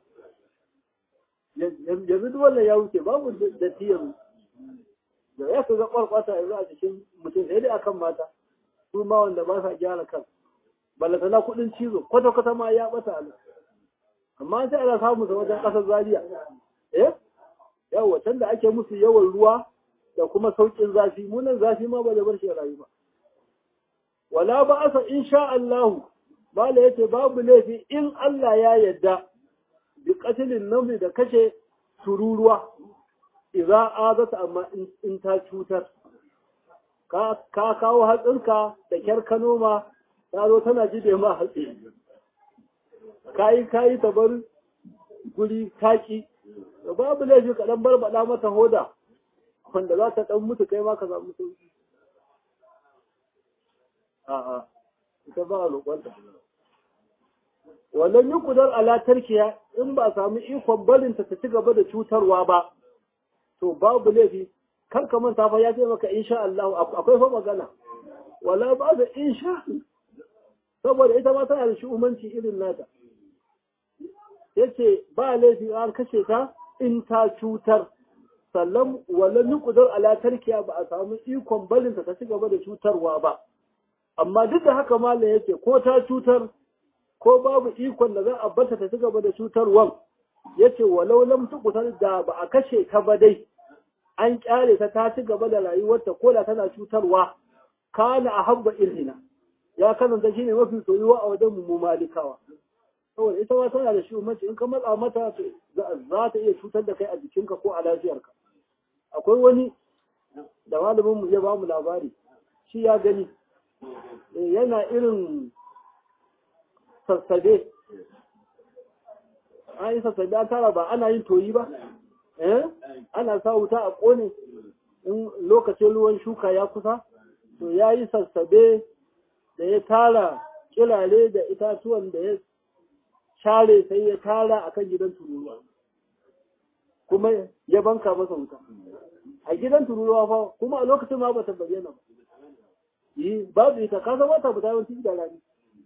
yanzu duk wannan ya wuce babu da yanzu da ya ga kwarkwata yanzu a cikin mutum sai dai akan mata su ma wanda ba sa gyara kan ballata na kuɗin cizo kwata-kwata ma ya ɓata a amma sai ana samu sa wajen ƙasar zaria eh yawa can da ake musu yawan ruwa da kuma sauƙin zafi munan zafi ma ba da bar shi rayu ba wala ba asa insha Allah bala yace babu laifi in Allah ya yadda bi qatlin namli da kashe tururuwa idza azata amma in ta cutar ka ka kawo hatsinka da kyar ka noma ta zo tana jibe ma hatsi kayi kayi ta bar guri taki da babu laifi ka dan barbada mata hoda wanda za ta dan mutu kai ma ka samu sauki a'a ita ba a roƙonta wannan yi kudar ala tarkiya in ba a samu ikon barinta ta ci gaba da cutarwa ba to babu laifi kar ka manta fa ya ce maka insha Allah akwai fa magana wala ba da insha saboda ita ma tana da shi umanci irin nata yace ba laifi an kashe ta in ta cutar sannan wala nuqdar ala tarkiya ba a samu ikon barinta ta ci gaba da cutarwa ba amma duk da haka malam yake ko ta cutar ko babu ikon da za a bata ta ci gaba da cutarwan yace walau lam tuqtal da ba a kashe ta ba dai an kyale ta ta ci gaba da rayuwarta ko da tana cutarwa kana ahabba irhina ya kasance shine mafi soyuwa a wajen mu malikawa saboda ita ma tana da shi umarci in ka matsa mata za ta iya cutar da kai a jikinka ko a lafiyarka akwai wani da malamin mu ya ba mu labari shi ya gani yana irin sassabe an yi sassabe an tara ba ana yin toyi ba eh ana sa wuta a kone in lokacin ruwan shuka ya kusa to ya yi sassabe da ya tara kilale da itatuwan da ya share sai ya tara a kan gidan tururuwa kuma ya banka masa wuta a gidan tururuwa fa kuma a lokacin ma ba ta bayyana ba yi babu ita ka zama ta fita yawanci da rani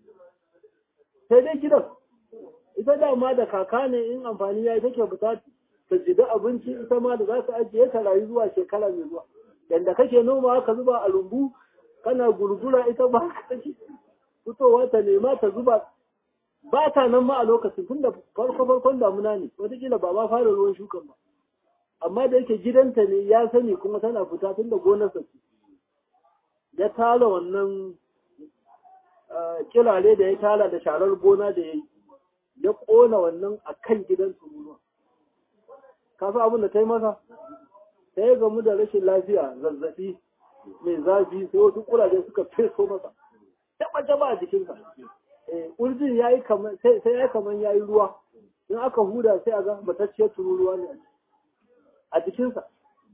sai dai gidan ita dama da kaka ne in amfani ya yi take fita ta jida abinci ita ma da za ta ajiye ta rayu zuwa shekara mai zuwa yanda kake noma ka zuba a lumbu kana gurgura ita ba ka take fitowa ta nema ta zuba ba ta nan ma a lokacin tun da farko farkon damuna ne wataƙila ba ma fara ruwan shukan ba amma da yake gidanta ne ya sani kuma tana fita tun da gonarsa ce ya tara wannan kilale da ya tara da sharar gona da ya yi ya ƙona wannan a kan gidan tururuwa ka san abin da ta yi masa ta yi gamu da rashin lafiya zazzaɓi mai zafi sai wasu kuraje suka feso masa taɓa taɓa a jikinsa urjin ya yi kamar sai ya yi kamar ya yi ruwa in aka huda sai a ga matacciyar tururuwa ne a jikinsa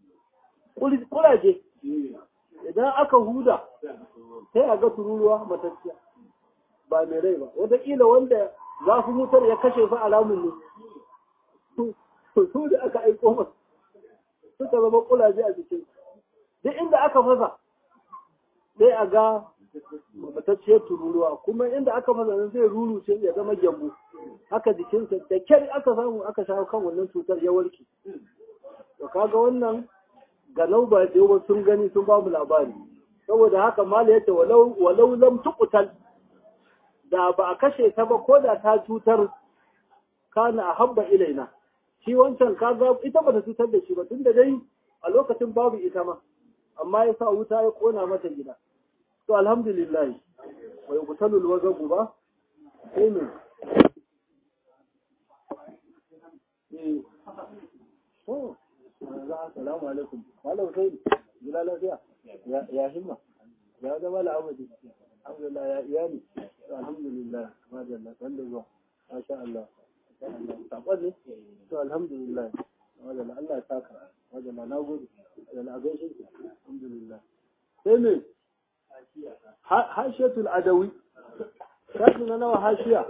kuraje idan aka huda sai a ga tururuwa matacciya ba mai rai ba wataƙila wanda zafin wutar ya kashe fa alamun ne su da aka aiko masu suka zama kulaje a jikin duk inda aka fasa sai a ga matacciyar tururuwa kuma inda aka fasa nan zai ruru sai ya zama gyambo haka jikinsa da kyar aka samu aka shawo kan wannan cutar ya warke to kaga wannan ganau ba da yawa sun gani sun ba mu labari saboda haka mala yace walau walau lam tuqtal da ba a kashe ta ba ko da ta cutar kana ahabba ilaina shi wancan kaga ita ba ta cutar da shi ba tunda dai a lokacin babu ita ma amma ya sa wuta ya kona mata gida to alhamdulillah wa yuqtalu alwazabu ba sai ne eh oh assalamu alaikum malam sai gida lafiya ya ya himma ya zama la'amadi alhamdulillah ya iyali alhamdulillah madalla wanda zuwa masha Allah saƙon ne to alhamdulillah madalla Allah ya saka madalla na gode madalla a gaishe ki alhamdulillah sai me hashiyatul adawi shafi na nawa hashiya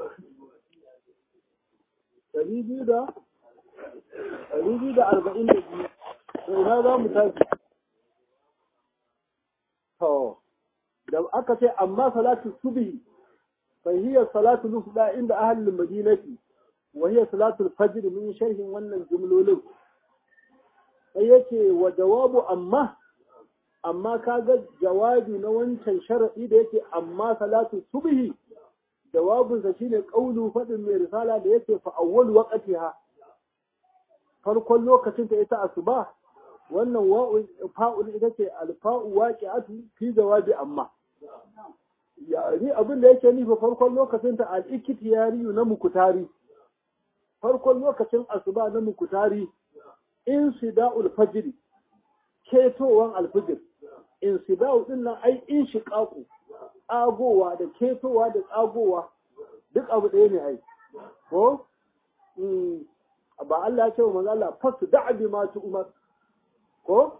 ɗari biyu da ɗari biyu da arba'in da biyu to ina za mu tafi to da aka ce amma salatu subhi fa hiya salatu nufda inda ahlul madinati wa hiya salatu fajr min sharhin wannan jumlolin sai yace wa jawabu amma amma kaga jawabi na wancan sharadi da yake amma salatu subhi jawabinsa shine qaulu fadin mai risala da yake fa awwal waqtiha farkon lokacin ta ita asuba wannan wa'u fa'ul ita ce alfa'u waqi'atu fi jawabi amma yani abin da yake nufi farkon lokacin ta al-ikhtiyari na mukutari farkon lokacin asuba na mukutari insida'ul fajr ketowan alfijir insida'u din nan ai inshiqaqu tsagowa da ketowa da tsagowa duk abu ɗaya ne ai ko ba Allah ya ce wa manzo Allah fasu da'a bi ma umar ko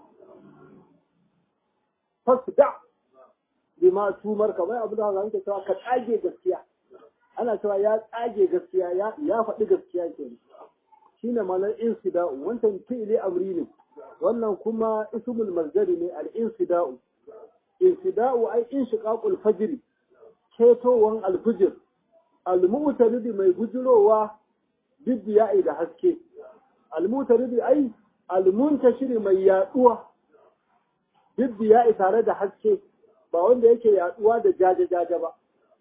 fasu da bi ma umar kamar abu da zan cewa ka tsage gaskiya ana cewa ya tsage gaskiya ya ya faɗi gaskiya ke shine malar insida'u wancan fi'ili amri ne wannan kuma ismul mazdari ne al insida'u insida'u ai inshiqaqul fajr ketowan alfijir almu'taridi mai gujirowa biddiya'i da haske almu'taridi ai almuntashiri mai yaduwa biddiya'i tare da haske ba wanda yake yaduwa da jaje jaje ba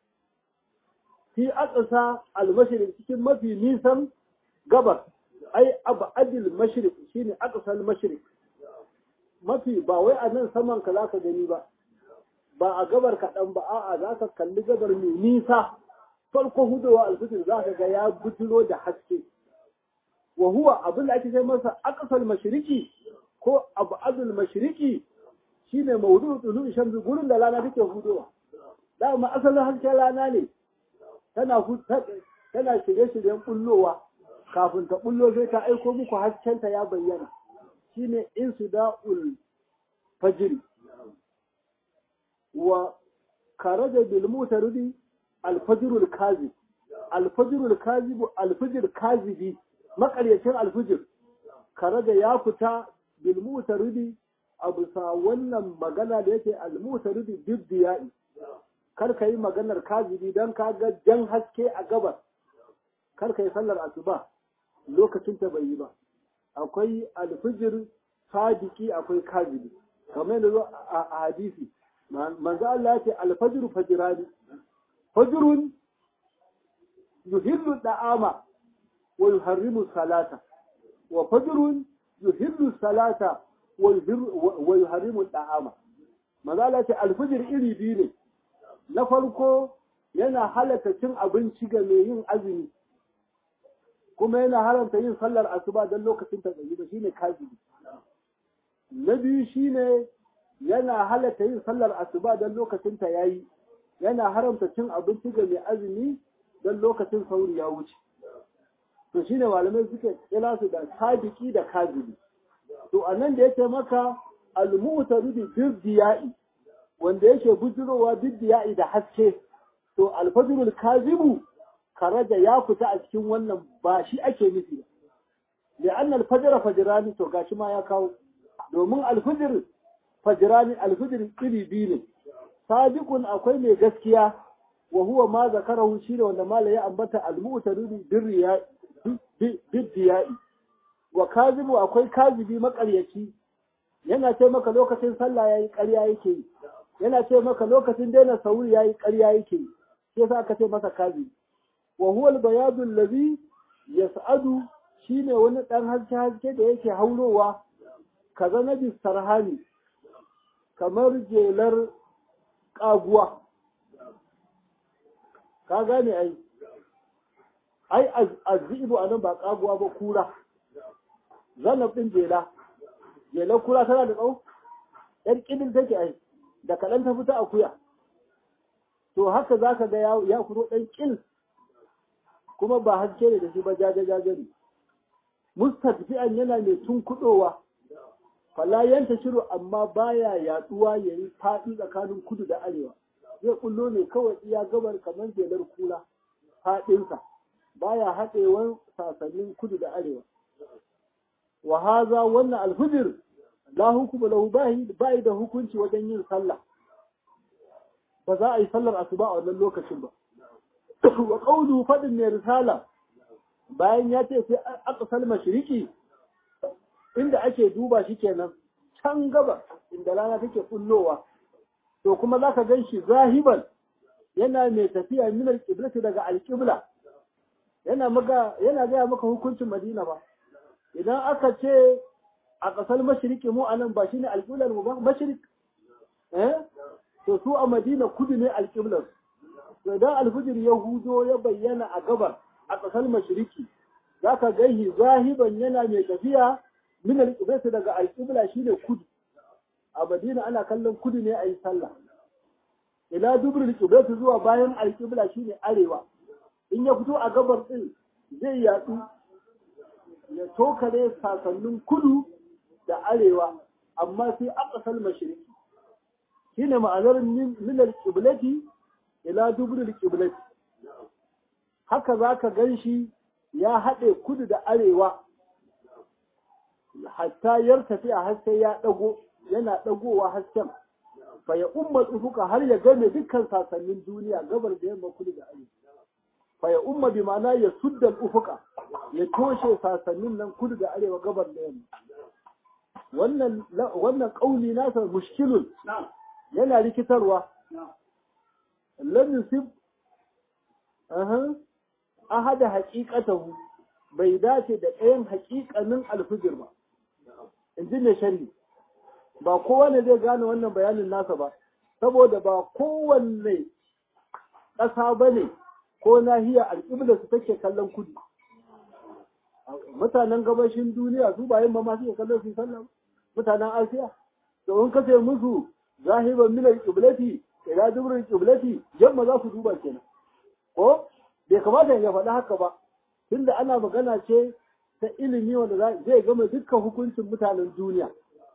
fi aqsa almashriq cikin mafi nisan gabar ai abadil mashriq shine aqsa almashriq mafi ba wai a nan saman ka zaka gani ba ba a gabar kaɗan ba a'a za ka kalli gabar mai nisa farko hudowa alfijir za ka ga ya bujiro da haske wa huwa abin da ake sai masa aqsal mashriqi ko abadul mashriqi shine mawdu'u tulu shamsi gurin da rana take hudowa dama asalin hasken rana ne tana tana shirye-shiryen bullowa kafin ta bullo sai ta aiko muku haskenta ya bayyana shine insuda'ul fajr wa karaja bil mutaridi alfajrul kazib alfajrul kazib alfajr kazibi makaryacin alfajr karaja ya fita bil mutaridi abu sa wannan magana da yake al mutaridi bidiyai kar ka yi maganar kazibi dan ka ga jan haske a gabas kar ka yi sallar asuba lokacin ta bai yi ba akwai alfijir sadiki akwai kazibi kamar yadda zo a hadisi manzo Allah ya ce alfajr fajrani fajrun yuhillu da'ama wa yuharrimu salata wa fajrun yuhillu salata wa yuharrimu da'ama manzo Allah ya ce alfajr iri biyu ne na farko yana halatta cin abinci ga mai yin azumi kuma yana haramta yin sallar asuba don lokacin ta tsayi ba shine kazibi na biyu shine yana halatta yin sallar asuba don lokacin ta yayi yana haramta cin abinci ga mai azumi don lokacin sauri ya wuce to shine malamai suke kira su da sadiki da kazibi to anan da yake maka al-mu'taridu biddiya'i wanda yake bujurowa biddiya'i da haske to al-fajrul kazibu karaja ya fita a cikin wannan ba shi ake nufi li'anna al-fajr fajrani to gashi ma ya kawo domin al-fajr fajrani al-fajr iri biyu ne sadiqun akwai mai gaskiya wa huwa ma zakarahu shine wanda mala ya ambata al-mu'taridu birriya biddiya'i wa kazibu akwai kazibi makaryaci yana ce maka lokacin sallah yayi ƙarya yake yi yana ce maka lokacin daina sauri yayi ƙarya yake yi sai sa aka ce masa kazibi wa huwa al-bayadu allazi yas'adu shine wani dan haske haske da yake haurowa kaza nabi sarhani kamar jelar kaguwa ka gane ai ai azzibu anan ba kaguwa ba kura zanab din jela jelar kura tana da tsawo yar kidin take ai da kaɗan ta fita akuya to haka zaka ga ya fito ɗan kil kuma ba haske ne da shi ba jaje-jaje ne. Mustadfi'an yana mai tunkuɗowa, fala yanta shiru amma baya yaduwa ya yi faɗi tsakanin kudu da arewa. Zai kullo ne kawai iya gabar kamar jelar kula faɗinsa, baya haɗewan sasannin kudu da arewa. Wa haza wannan alfijir la hukuma lahu bayi da hukunci wajen yin sallah. ba za a yi sallar asuba a wannan lokacin ba wa qawlu fadin mai risala bayan ya ce sai aqsal mashriqi inda ake duba shi kenan can gaba inda rana take kullowa to kuma zaka gan shi zahiban yana mai tafiya min al daga al-qibla yana maka yana ga maka hukuncin Madina ba idan aka ce a ƙasar mashiriki mu anan ba shine alƙiblar mu ba mashirik eh to su a Madina kudu ne alƙiblar to idan alfijir ya hudo ya bayyana a gabar a ƙasar mashiriki zaka gaihi zahiban yana mai tafiya min alƙiblar daga alƙibla shine kudu a Madina ana kallon kudu ne a yi sallah ila dubur alƙiblar zuwa bayan alƙibla shine arewa in ya fito a gabar din zai yatsu ya tokare sasannin kudu da arewa amma sai aqsal mashriqi shine ma'anar min al-qiblati ila dubur al-qiblati haka zaka ganshi ya haɗe kudu da arewa hatta yartafi a haske ya dago yana dagowa hasken fa ya umma tsufuka har ya game dukkan sasannin duniya gabar da yamma kudu da arewa fa ya umma bi ma'ana ya sudda ufuka ya toshe sasannin nan kudu da arewa gabar da yamma wannan wannan kauli nasa mushkilun yana rikitarwa lam yusib aha ahada haqiqatahu bai dace da ɗayan haƙiƙanin alfijir ba in ji ne shari ba kowane zai gane wannan bayanin nasa ba saboda ba kowanne ƙasa ba ne ko nahiya alƙibla su take kallon kudu mutanen gabashin duniya su ba yin ba ma suke kallon su sallah mutanen asiya to in kace musu zahiban min alqiblati ila dubur alqiblati yamma za su duba kenan ko bai kamata ya faɗi haka ba tunda ana magana ce ta ilimi wanda zai gama dukkan hukuncin mutanen duniya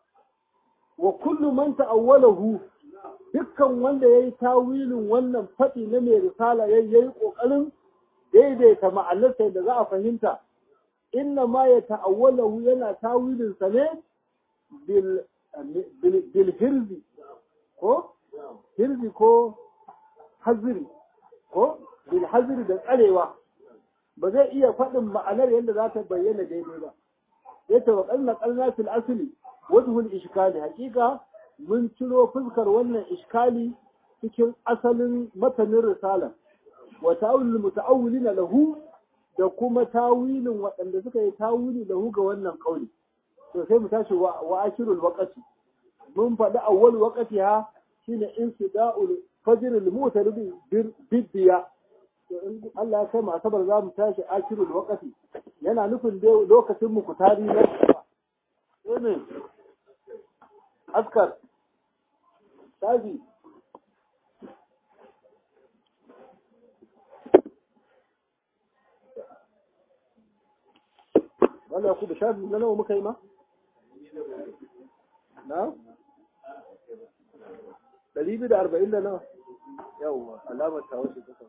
wa kullu man ta'awwalahu dukkan wanda yayi tawilin wannan faɗi na mai risala yayi yayi kokarin daidaita ma'anarsa da za a fahimta inna ma ya ta'awwalahu yana tawilin sa ne bil bil hirzi ko hirzi ko haziri ko bil haziri da tsarewa ba zai iya faɗin ma'anar yadda za ta bayyana daidai ba ya tawakkal na qalna fil asli wajhul ishkali hakika mun ciro fuskar wannan iskali cikin asalin matanin risala wa ta'awilul muta'awwilina lahu da kuma tawilin waɗanda suka yi tawili lahu ga wannan kauli to sai mu tashi wa akirul waqti mun faɗi awwal waqti ha shine insida'ul fajr al mutarbi biddiya to in Allah ya kai mu asabar za mu tashi akirul waqti yana nufin dai lokacin mu kutari na ne askar shafi wanda ya kuba shafi na nawa muka yi ma? na? ɗari biyu da arba'in da nawa yawwa alamar ta wace kusa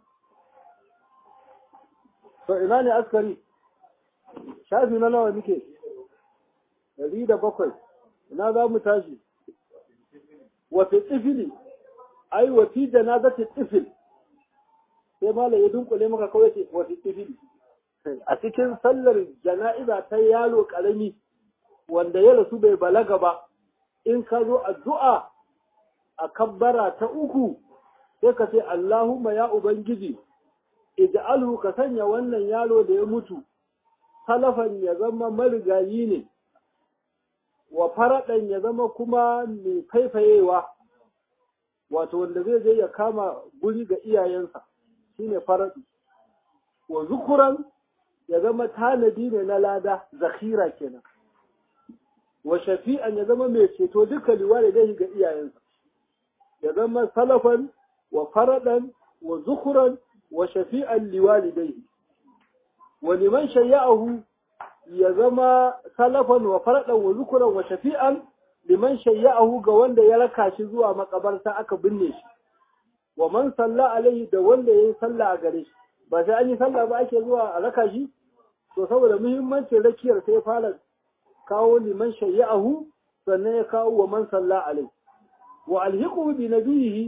to ina ne askari shafi na nawa muke ɗari da bakwai ina za mu tashi wafi tsifili ai wafi janazati tsifil sai malam ya dunkule maka kawai ce wafi tsifili a cikin sallar jana'iza ta yaro karami wanda ya rasu bai balaga ba in ka zo addu'a a kabbara ta uku sai ka ce Allahumma ya Ubangiji ij'alhu ka sanya wannan yaro da ya mutu salafan ya zama marigayi ne wa faraɗan ya zama kuma mai faifayewa wato wanda zai je ya kama guri ga iyayensa shine faraɗi wa zukuran ya zama tanadi ne na lada zakhira kenan wa shafi'an ya zama mai ceto duka liwari dai ga iyayensa ya zama salafan wa faraɗan wa zukuran wa shafi'an liwalidai wa liman shayya'ahu ya zama salafan wa faraɗan wa zukuran wa shafi'an liman shayya'ahu ga wanda ya raka shi zuwa makabarta aka binne shi wa man salla alaihi da wanda ya yi sallah a gare shi ba sai an yi sallah ba ake zuwa a raka shi to saboda muhimmancin rakiyar sai fara kawo liman shayya'ahu sannan ya kawo wa man salla alaihi wa alhiqu bi nabiyhi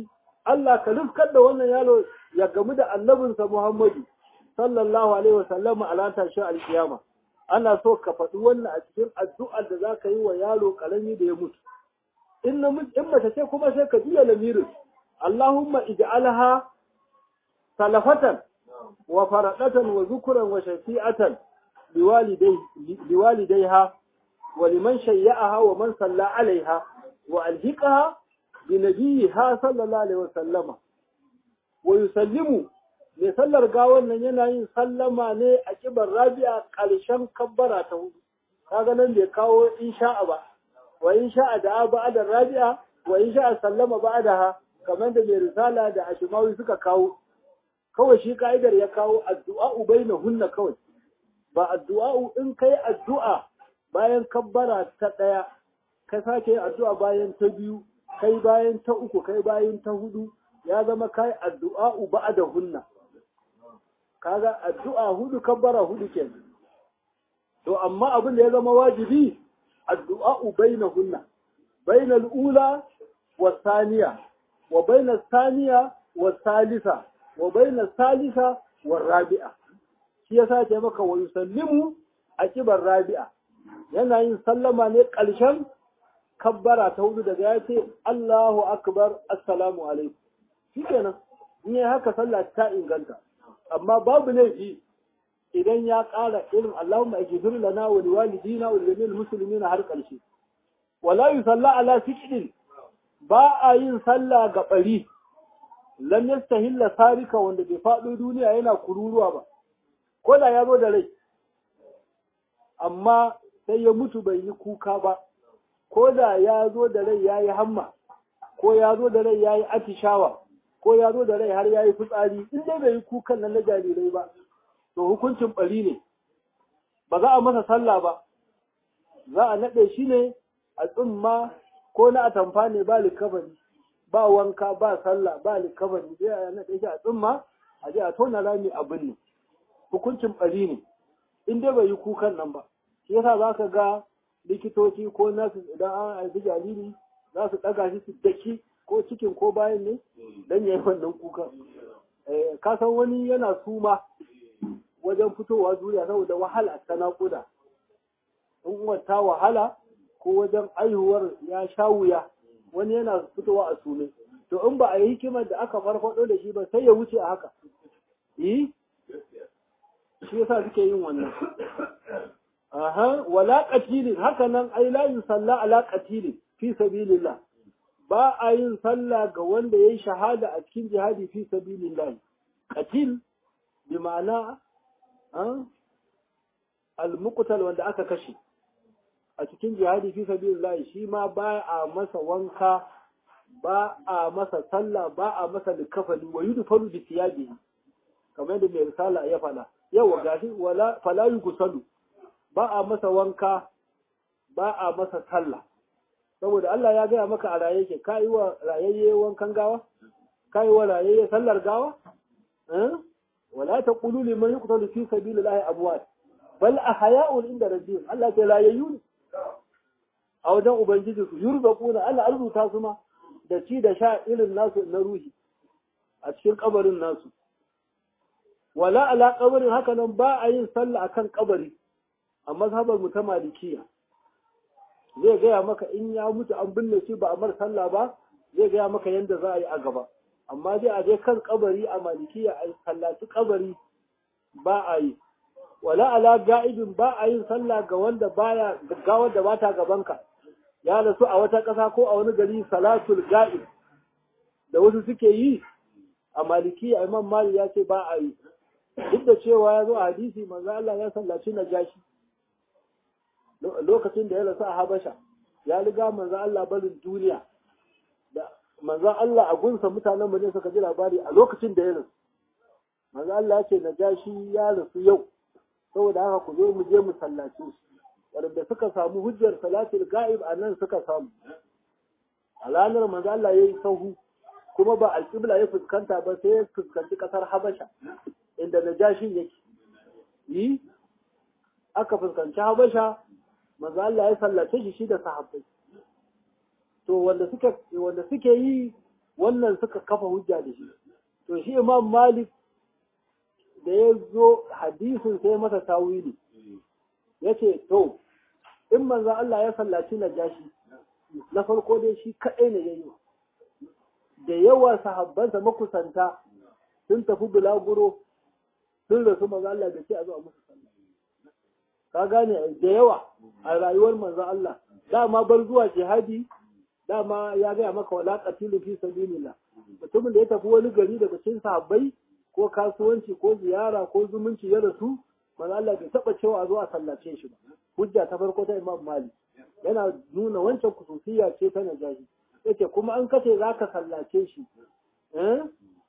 Allah ka rufkar da wannan yaro ya gamu da annabinsa Muhammadu sallallahu alaihi wasallam a ran tashin alkiyama ana so ka faɗi wannan a cikin addu'ar da za ka yi wa yaro ƙarami da ya mutu in namiji in mace ce kuma sai ka juya lamirin Allahumma ij'alha salafatan wa faradatan wa zukuran wa shafi'atan liwalidayha wa liman shayya'aha wa man salla alaiha wa alhiqaha bi nabiyha sallallahu alaihi wasallama wa yusallimu mai sallar gawan nan yana yin sallama ne a kibar rabi'a ƙarshen kabbara ta hudu kaga nan bai kawo insha'a ba wa insha'a da ba'da rabi'a wa insha'a sallama ba'daha kamar da mai risala da ashimawi suka kawo kawai shi ka'idar ya kawo addu'a bainahunna kawai ba addu'a in kai addu'a bayan kabbara ta ɗaya ka sake yin addu'a bayan ta biyu kai bayan ta uku kai bayan ta hudu ya zama kai addu'a ba'da hunna kaga addu'a hudu kabbara hudu ke to amma abin da ya zama wajibi addu'a bainahunna bainal ula wa thaniya wa bainal thaniya wa thalitha wa bainal thalitha wa rabi'a shi yasa ce maka wa yusallimu akibar rabi'a yana yin sallama ne ƙarshen kabbara ta hudu daga ya ce Allahu akbar assalamu alaikum shikenan in yi haka sallah ta inganta amma babu laifi idan ya ƙara irin Allahumma ajibir lana wa liwalidina wa lil muslimina har ƙarshe wala yusalla ala sikin ba a yin sallah ga bari lam yastahilla sarika wanda bai faɗo duniya yana kururuwa ba ko da ya zo da rai amma sai ya mutu bai yi kuka ba ko da ya zo da rai ya yi hamma ko ya zo da rai ya yi atishawa ko ya zo da rai har ya yi fitsari in dai bai yi kukan nan na jarirai ba to hukuncin bari ne ba za a masa sallah ba za a naɗe shi ne a tsumma ko na atamfa ne ba likabari ba wanka ba sallah ba likabari sai a naɗe shi a tsumma a je a tona rami abin ne hukuncin bari ne in dai bai yi kukan nan ba shi yasa za ka ga likitoci ko nasu idan an haifi jariri za su ɗaga shi su daki ko cikin ko bayan ne don ya yi wannan kuka ka san wani yana suma wajen fitowa duniya saboda wahala ta naƙuda in uwar ta wahala ko wajen aihuwar ya sha wuya wani yana fitowa a sume to in ba a yi hikimar da aka farfado da shi ba sai ya wuce a haka yi shi yasa suke yin wannan aha wala qatilin haka nan ai la yusalla ala qatilin fi sabilillah ba a yin sallah ga wanda yayi shahada a cikin jihadi fi sabilillah qatil bi ma'ana al-muqtal wanda aka kashe a cikin jihadi fi sabilillah shi ma ba a masa wanka ba a masa sallah ba a masa likafani wa yudfaru bi thiyabihi kamar da mai risala ya fada yawa gashi wala fala yusalu ba a masa wanka ba a masa sallah saboda Allah ya gaya maka a raye yake ka yi wa rayayye wankan gawa ka yi wa rayayye sallar gawa wala ta qulu liman yuqtalu fi sabilillahi amwat bal ahya'un inda rabbihim Allah ta rayayyu ne a wajen ubangiji su yurzaquna Allah arzuta su ma da ci da sha irin nasu na ruhi a cikin kabarin nasu wala ala kabarin haka nan ba a yin sallah akan kabari a mazhabar mu ta malikiya zai gaya maka in ya mutu an binne shi ba a mar sallah ba zai gaya maka yadda za a yi a gaba amma dai a je kan kabari a malikiya a sallaci kabari ba a yi wala ala ga'ibin ba a yin sallah ga wanda baya gaggawar da bata gabanka ya rasu a wata ƙasa ko a wani gari salatul ga'ib da wasu suke yi a malikiya imam mali ya ce ba a yi duk da cewa ya zo a hadisi manzo Allah ya sallaci najashi lokacin da ya rasu a Habasha ya riga manzo Allah barin duniya da manzo Allah a gunsa mutanen mu ne suka ji labari a lokacin da ya rasu manzo Allah ya ce najashi ya rasu yau saboda haka ku zo mu je mu sallace shi wanda suka samu hujjar salatul ga'ib a nan suka samu a ranar manzo Allah ya yi sahu kuma ba alƙibla ya fuskanta ba sai ya fuskanci ƙasar Habasha inda najashin yake yi aka fuskanci Habasha manzo Allah ya sallace shi shi da sahabbai to wanda suka wanda suke yi wannan suka kafa hujja da shi to shi imam malik da ya zo hadisin sai masa tawili ya ce to in manzo Allah ya sallaci najashi na farko dai shi kaɗai ne ya yi da yawa sahabbansa makusanta sun tafi bulaguro sun rasu manzo Allah da ce a zuwa musu sallah ka gane da yawa a rayuwar manzo Allah dama bar zuwa jihadi dama ya gaya maka wala qatilu fi sabilillah mutumin da ya tafi wani gari daga cikin sahabbai ko kasuwanci ko ziyara ko zumunci ya rasu manzo Allah bai taba cewa a zo a sallace shi ba hujja ta farko ta Imam Malik yana nuna wancan kususiya ce ta najahi yace kuma an kace zaka sallace shi eh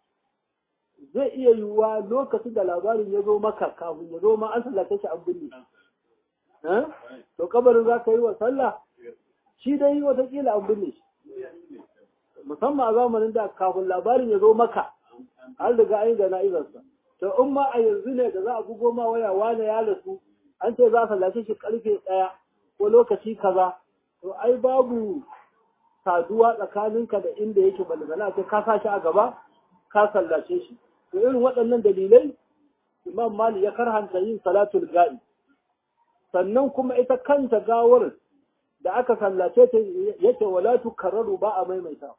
zai iya yiwuwa lokacin da labarin ya zo maka kafin ya zo ma an sallace shi an binne eh to kabarin za ka yi wa sallah shi dai watakila an binne shi musamman a zamanin da kafin labarin ya zo maka an riga an yi da na'izarsa to in ma a yanzu ne da za a bugo ma waya wane ya rasu an ce za a sallace shi karfe ɗaya ko lokaci kaza to ai babu saduwa tsakaninka da inda yake balgana ce ka sa shi a gaba ka sallace shi to irin waɗannan dalilai imam mali ya karhanta yin salatul ga'i sannan kuma ita kanta gawar da aka sallace ta yake wala tukarraru ba a maimaita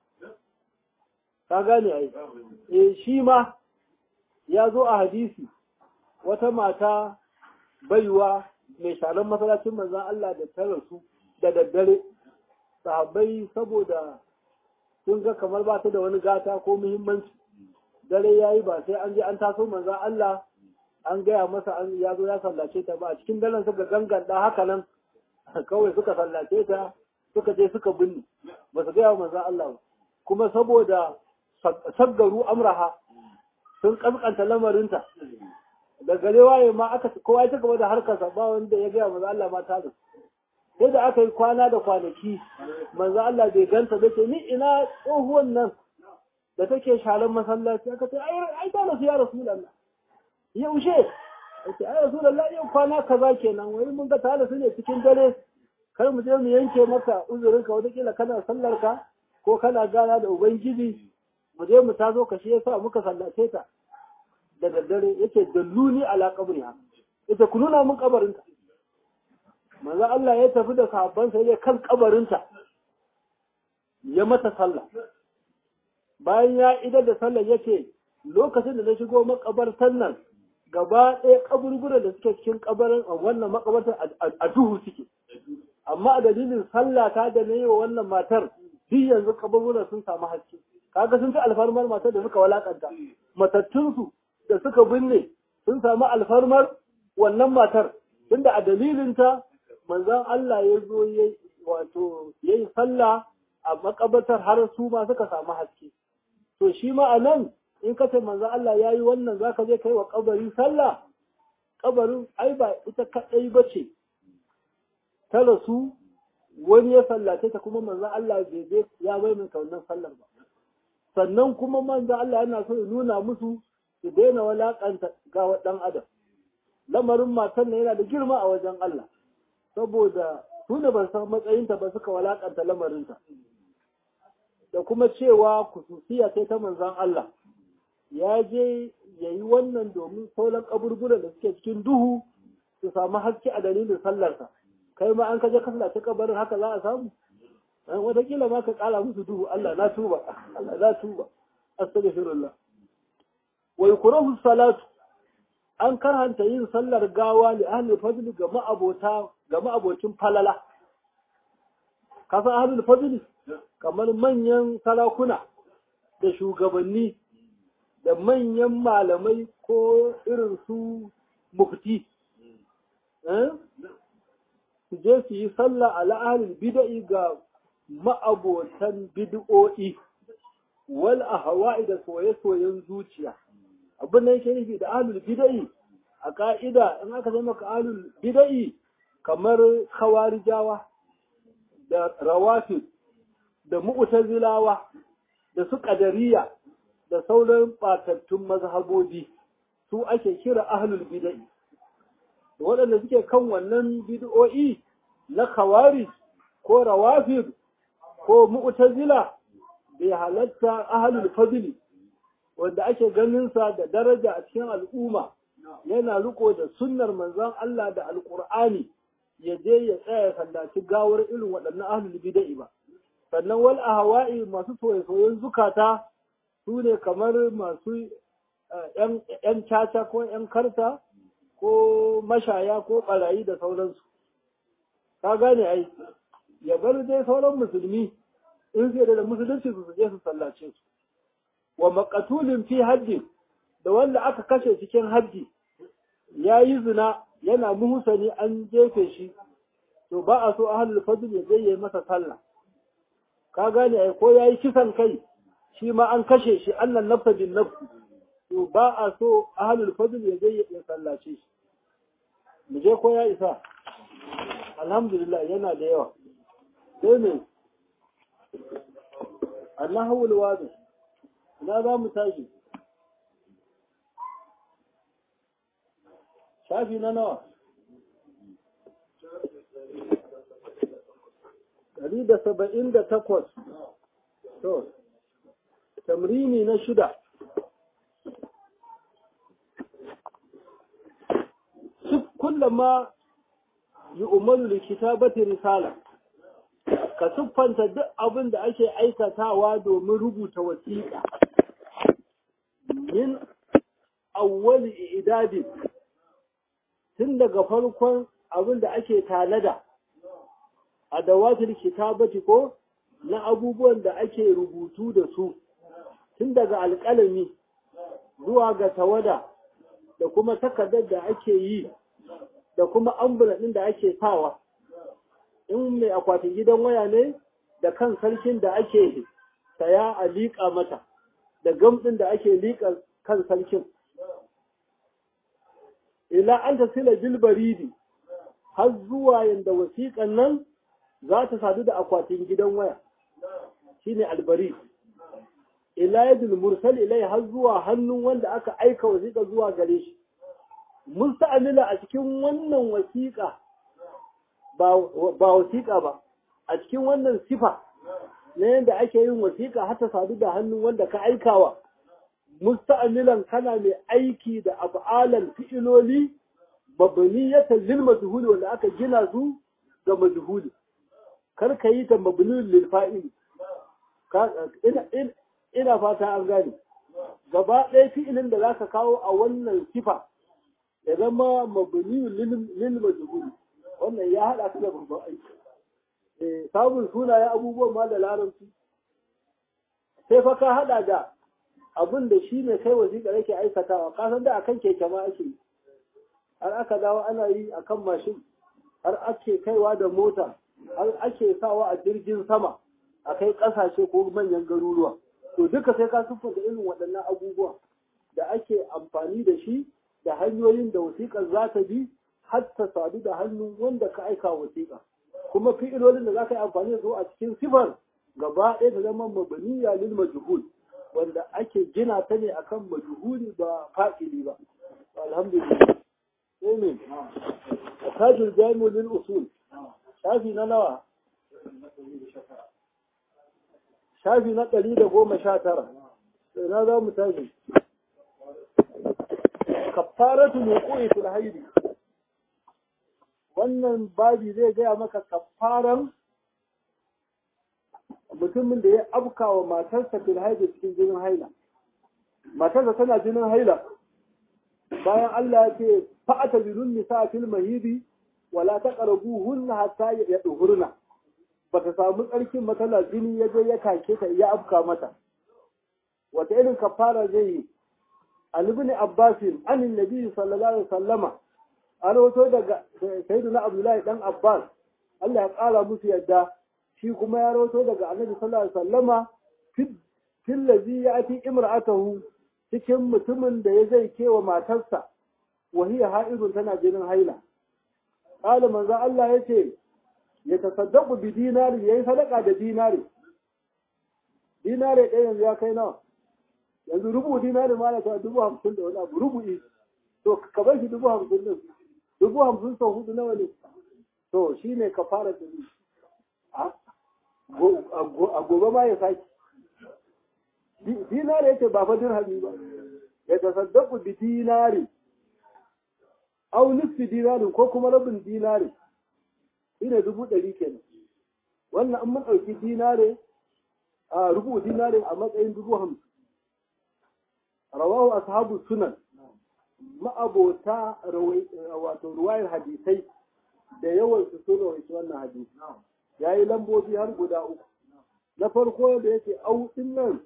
ka gane ai eh shi ma ya zo a hadisi wata mata baiwa mai sharan masallacin manzon Allah da ta rasu da daddare sahabbai saboda sun ga kamar ba ta da wani gata ko muhimmanci dare yayi ba sai an je an taso manzon Allah an gaya masa an ya zo ya sallace ta ba a cikin daren suka ganganta haka nan kawai suka sallace ta suka je suka binne ba su gaya manzon Allah ba kuma saboda saggaru amraha sun kaskanta lamarinta da gare waye ma aka kowa ya gaba da harkarsa ba wanda ya gaya manzo Allah ma ta da sai da aka yi kwana da kwanaki manzo Allah bai ganta da ce ni ina tsohuwan nan da take sharan masallaci aka ce ai ai ta rasu ya rasulullah yaushe ake ai rasulullah yau kwana kaza kenan wai mun ga ta rasu ne cikin dare kar mu je mu yanke maka uzurinka wata kila kana sallar ka ko kana gana da ubangiji mu je mu tazo ka shi yasa muka sallace ta da daddare yake dalluni ala qabriha ita ku nuna mun kabarinta manzo Allah ya tafi da sahabban sai ya kan kabarinta ya mata sallah bayan ya idar da sallah yace lokacin da na shigo makabartan nan gaba ɗaya kaburburan da suke cikin kabarin wannan makabartar a duhu suke amma a dalilin sallah ta da na yi wa wannan matar duk yanzu kaburburan sun samu haske kaga sun ci alfarmar matar da suka walakanta matattunsu da suka binne sun samu alfarmar wannan matar tunda a dalilinta manzon Allah ya zo ya wato ya yi sallah a makabatar har su ma suka samu haske to shi ma a nan in ka ce manzon Allah ya yi wannan za ka je kai wa kabari sallah kabarin ai ba ita kaɗai ba ce ta rasu wani ya sallace ta kuma manzon Allah bai je ya maimaita wannan sallar ba sannan kuma manzon Allah yana so ya nuna musu su daina walakanta ga ɗan adam lamarin matan nan yana da girma a wajen Allah saboda su ne ban san matsayinta ba suka walakanta lamarinta da kuma cewa kususiya sai ta manzan Allah ya je ya yi wannan domin sauran kaburburan da suke cikin duhu su samu haske a dalilin sallarsa kai ma an kaje ka sallaci kabarin haka za a samu wataƙila ma ka ƙara musu duhu Allah na tuba Allah na tuba astaghfirullah wa yukrahu salatu an karhanta yin sallar gawa li ahli fadli ga ma'abota ga ma'abocin falala kasan ahli fadli kamar manyan sarakuna da shugabanni da manyan malamai ko irin su mufti su je su yi sallah ala ahli bid'i ga ma'abotan bid'o'i wal ahwa'i da soye-soyen zuciya abin da yake nufi da ahlul bid'i a ka'ida in aka zama ka ahlul bid'i kamar khawarijawa da rawafid da mu'tazilawa da su qadariya da sauran batattun mazhabobi su ake kira ahlul bid'i waɗanda suke kan wannan bid'o'i na khawarij ko rawafid ko mu'tazila bai halatta ahalul fadli wanda ake ganin sa da daraja a cikin al'umma yana riko da sunnar manzon Allah da alqur'ani ya je ya tsaya ya sallaci gawar irin waɗannan ahlul bid'a ba sannan wal ahwa'i masu soyayyen zukata su ne kamar masu ‘yan caca ko ‘yan karta ko mashaya ko ɓarayi da sauransu. Ka gane ai, ya bar dai sauran musulmi in sai da musulunci su je su sallace su. Wa makatulin fi hajji da wanda aka kashe cikin hajji ya yi zina yana muhusani an jefe shi, to ba a so ahalul fadl ya je ya yi masa sallah. Ka gane ai ko ya yi kisan kai shi ma an kashe shi annan nafsa bin nafsi. to ba a so ahalul fadl ya je ya sallace shi mu je ko ya isa alhamdulillah yana da yawa sai ne annahu alwadi ina za mu tashi shafi na nawa ɗari da saba'in da takwas to tamrini na shida kullama yi umaru da kitabati risala ka siffanta duk abin da ake aikatawa domin rubuta wasiƙa min awwali idadin tun daga farkon abin da ake tanada a dawatul kitabati ko na abubuwan da ake rubutu da su tun daga alƙalami zuwa ga tawada da kuma takardar da ake yi da kuma ambulan ɗin da ake sawa in mai akwatin gidan waya ne da kan sarkin da ake saya a liƙa mata da gam ɗin da ake liƙa kan sarkin ila an ta sila bilbaridi har zuwa yadda wasiƙan nan za ta sadu da akwatin gidan waya shine albari ila yadda mursal ilai har zuwa hannun wanda aka aika wasiƙa zuwa gare shi musta'amila a cikin wannan wasiƙa ba wasiƙa ba a cikin wannan sifa na yadda ake yin wasiƙa har ta sadu da hannun wanda ka aikawa musta'amilan kana mai aiki da af'alan fi'iloli mabniyatan lil majhul wanda aka gina su ga majhul kar ka yi ta mabniyun lil fa'il ina fata an gane gaba ɗaya fi'ilin da zaka kawo a wannan sifa ya zama mabniyun lil majhul wannan ya hada su da babban aiki eh samun sunaye abubuwan ma da larabci sai fa ka hada da abin da shi ne kai wasiƙa yake aikatawa ka san da akan keke ma ake yi har aka dawo ana yi akan mashin har ake kaiwa da mota har ake sawa a jirgin sama a kai ƙasashe ko manyan garuruwa to duka sai ka siffanta irin waɗannan abubuwa da ake amfani da shi da hanyoyin da wasiƙar za ta bi har ta sadu da hannun wanda ka aika wasiƙa kuma fi'ilolin da za ka yi amfani da su a cikin sifar gaba ɗaya ta zama mabaniya lil majhul wanda ake gina ta ne akan majhuli ba fa'ili ba alhamdulillah sai ne tajul jami'u lil usul shafi na nawa shafi na ɗari da goma sha tara sai na za mu tashi kafaratu wuqu'i fil haidi wannan babi zai gaya maka kafaran mutumin da ya afka wa matarsa fil haidi cikin jinin haila matarsa tana jinin haila bayan Allah ya ce fa'ata bilun nisa fil mahidi wala taqrabuhunna hatta yadhurna bata samu tsarkin matsala jini ya je ya kake ta ya afka mata wata irin kafara zai yi an ibn abbas an annabi sallallahu alaihi wasallama an rawato daga sayyidina abdullahi dan abbas Allah ya kara musu yadda shi kuma ya rawato daga annabi sallallahu alaihi wasallama fil ladhi yati imra'atahu cikin mutumin da ya zai kewa matarsa wa hiya ha'idun tana jinin haila qala manzo Allah yace ya tasaddaqu bi dinari yayi sadaka da dinari dinari ɗaya yanzu ya kai nawa yanzu rubu dinari ma na ta dubu hamsin da wani abu rubu'i to ka bar shi dubu hamsin din dubu hamsin sau hudu nawa ne to shi ne ka fara da ni a gobe ma ya saki dinari yake ba fa dirhami ba ya tasaddaqu bi dinari aw nisfi dinarin ko kuma rabin dinari shine dubu ɗari kenan wannan an mun ɗauki dinare a rubu dinare a matsayin dubu hamsin rawahu ashabu sunan ma'abota wato ruwayar hadisai da yawan su sun rawaita wannan hadisi ya yi lambobi har guda uku na farko da yake au din nan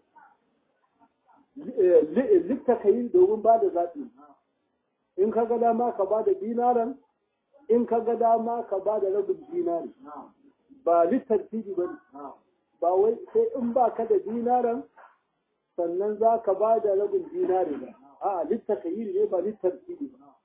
littakayin domin ba da zaɓi in ka ga dama ka ba da dinaran in ka ga dama ka ba da rabin dinari ba littartibi ba ne ba wai sai in ba ka da dinaran sannan za ka ba da rabin dinari ba a littakayiri ne ba littartibi ba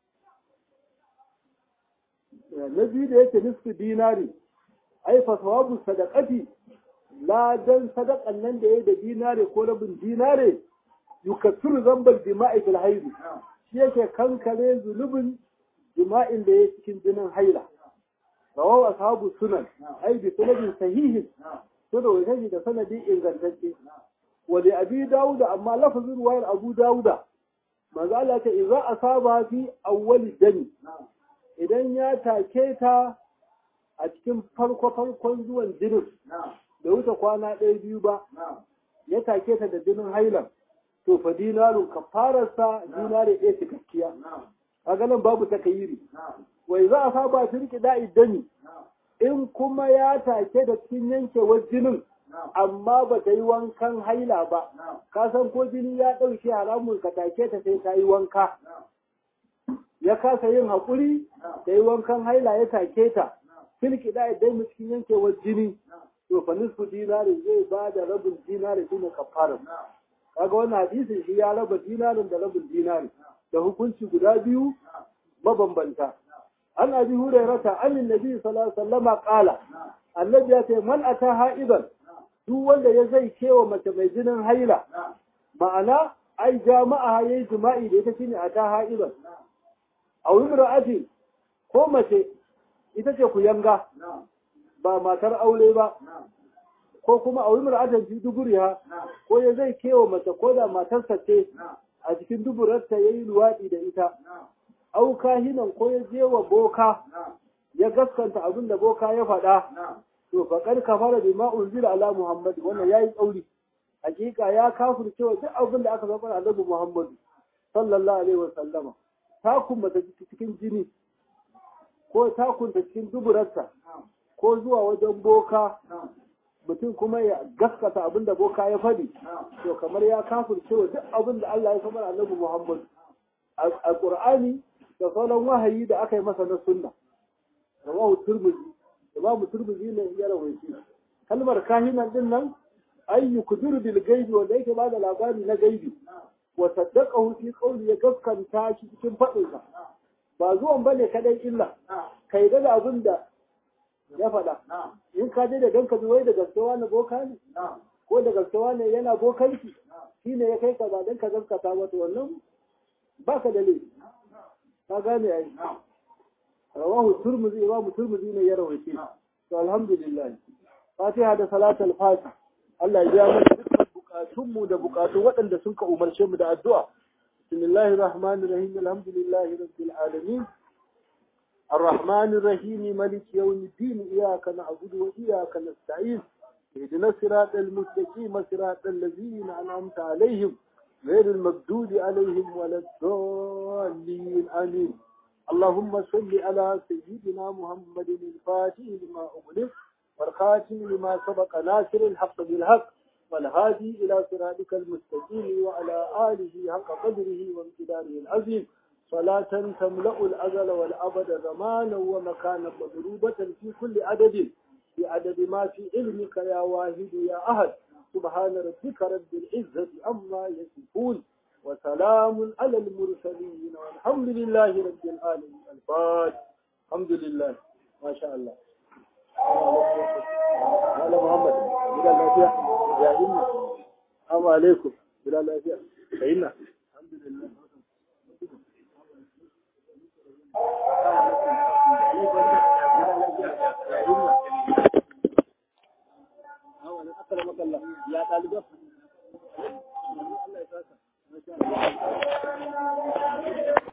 na biyu da yake nisfu dinari ai fa sawabu sadaqati ladan sadakan nan da yayi da dinare ko rabin dinare yukaffiru zambal jima'i fil haid shi yake kankare zulubin jima'in da yake cikin jinin haila rawahu ashabu sunan ai bi sanadin sahihin to da wani da sanadi ingantacce wa li abi dauda amma lafazin ruwayar abu dauda manzo Allah ta idza asaba fi awwali dami idan ya take ta a cikin farko farkon zuwan jinin da wuce kwana ɗaya biyu ba ya take ta da jinin hailan to fa dinarun kafararsa dinare ɗaya cikakkiya a ganin babu takayiri wai za a saba firki da'i dami in kuma ya take da cikin yankewar jinin amma ba ta yi wankan haila ba ka san ko jini ya ɗauke haramun ka take ta sai ta yi wanka ya kasa yin haƙuri da yi wankan haila ya take ta filki da idan cikin yankewar jini to fa nisfu dinari zai ba da rabin dinari shine kafarar kaga wannan hadisin shi ya raba dinarin da rabin dinari da hukunci guda biyu mabambanta an abi hurairata an annabi sallallahu alaihi wasallam qala annabi ya ce man ata ha'iban duk wanda ya zai kewa mace mai jinin haila ma'ana ai jama'a yayi jima'i da ita shine ata ha'iban a imra'ati ko mace ita ce ku yanga ba matar aure ba ko kuma a imra'atan fi duburiha ko ya zai kewa mace ko da matarsa ce a cikin duburarta yayi luwadi da ita au kahinan ko ya je wa boka ya gaskanta abin da boka ya faɗa to faƙar kafara bima unzila ala muhammad wannan yayi tsauri hakika ya kafir cewa duk abin da aka zaba annabi muhammad sallallahu alaihi wasallama takun mata cikin jini ko takun ta cikin duburarta ko zuwa wajen boka mutum kuma ya gaskata abin da boka ya faɗi to kamar ya kafir cewa duk abin da Allah ya samar annabi muhammad a Qur'ani da sauran wahayi da aka yi masa na sunna rawahu turmuzi imamu turmuzi ne ya rawaiti kalmar kahinan din nan ay yukdiru bil gaibi wanda yake ba da labari na gaibi wa saddaqahu fi qawli ya gaskanta shi cikin fadin sa ba zuwan bane kadai illa kai da abin da ya faɗa in ka je da ganka wai da gaskiya na boka ne ko da gaskiya ne yana bokanki shine ya kai ka ba dan ka gaskata wato wannan baka da laifi ka gane ai rawahu turmuzi imam turmuzi ne ya rawaice to alhamdulillah fatiha da salatul fatih Allah ya biya mana dukkan bukatun mu da bukatun waɗanda sun ka umarce mu da addu'a bismillahir rahmanir rahim alhamdulillahi rabbil alamin الرحمن الرحيم ملك يوم الدين إياك نعبد وإياك نستعين اهدنا الصراط المستقيم صراط الذين أنعمت عليهم غير المردود عليهم ولا الضالين آمين اللهم صل على سيدنا محمد الفاتح لما أغلق والخاتم لما سبق ناصر الحق بالحق والهادي إلى صراطك المستقيم وعلى آله حق قدره وامتداره العظيم صلاة تملأ الأزل والأبد زمانا ومكانا مضروبة في كل عدد في عدد ما في علمك يا واحد يا أحد سبحان ربك رب العزة عما يصفون وسلام على المرسلين والحمد لله رب العالمين الفاتح الحمد لله ما شاء الله قال محمد بلا لافيا يا إنا السلام عليكم بلا لافيا فإنا الحمد لله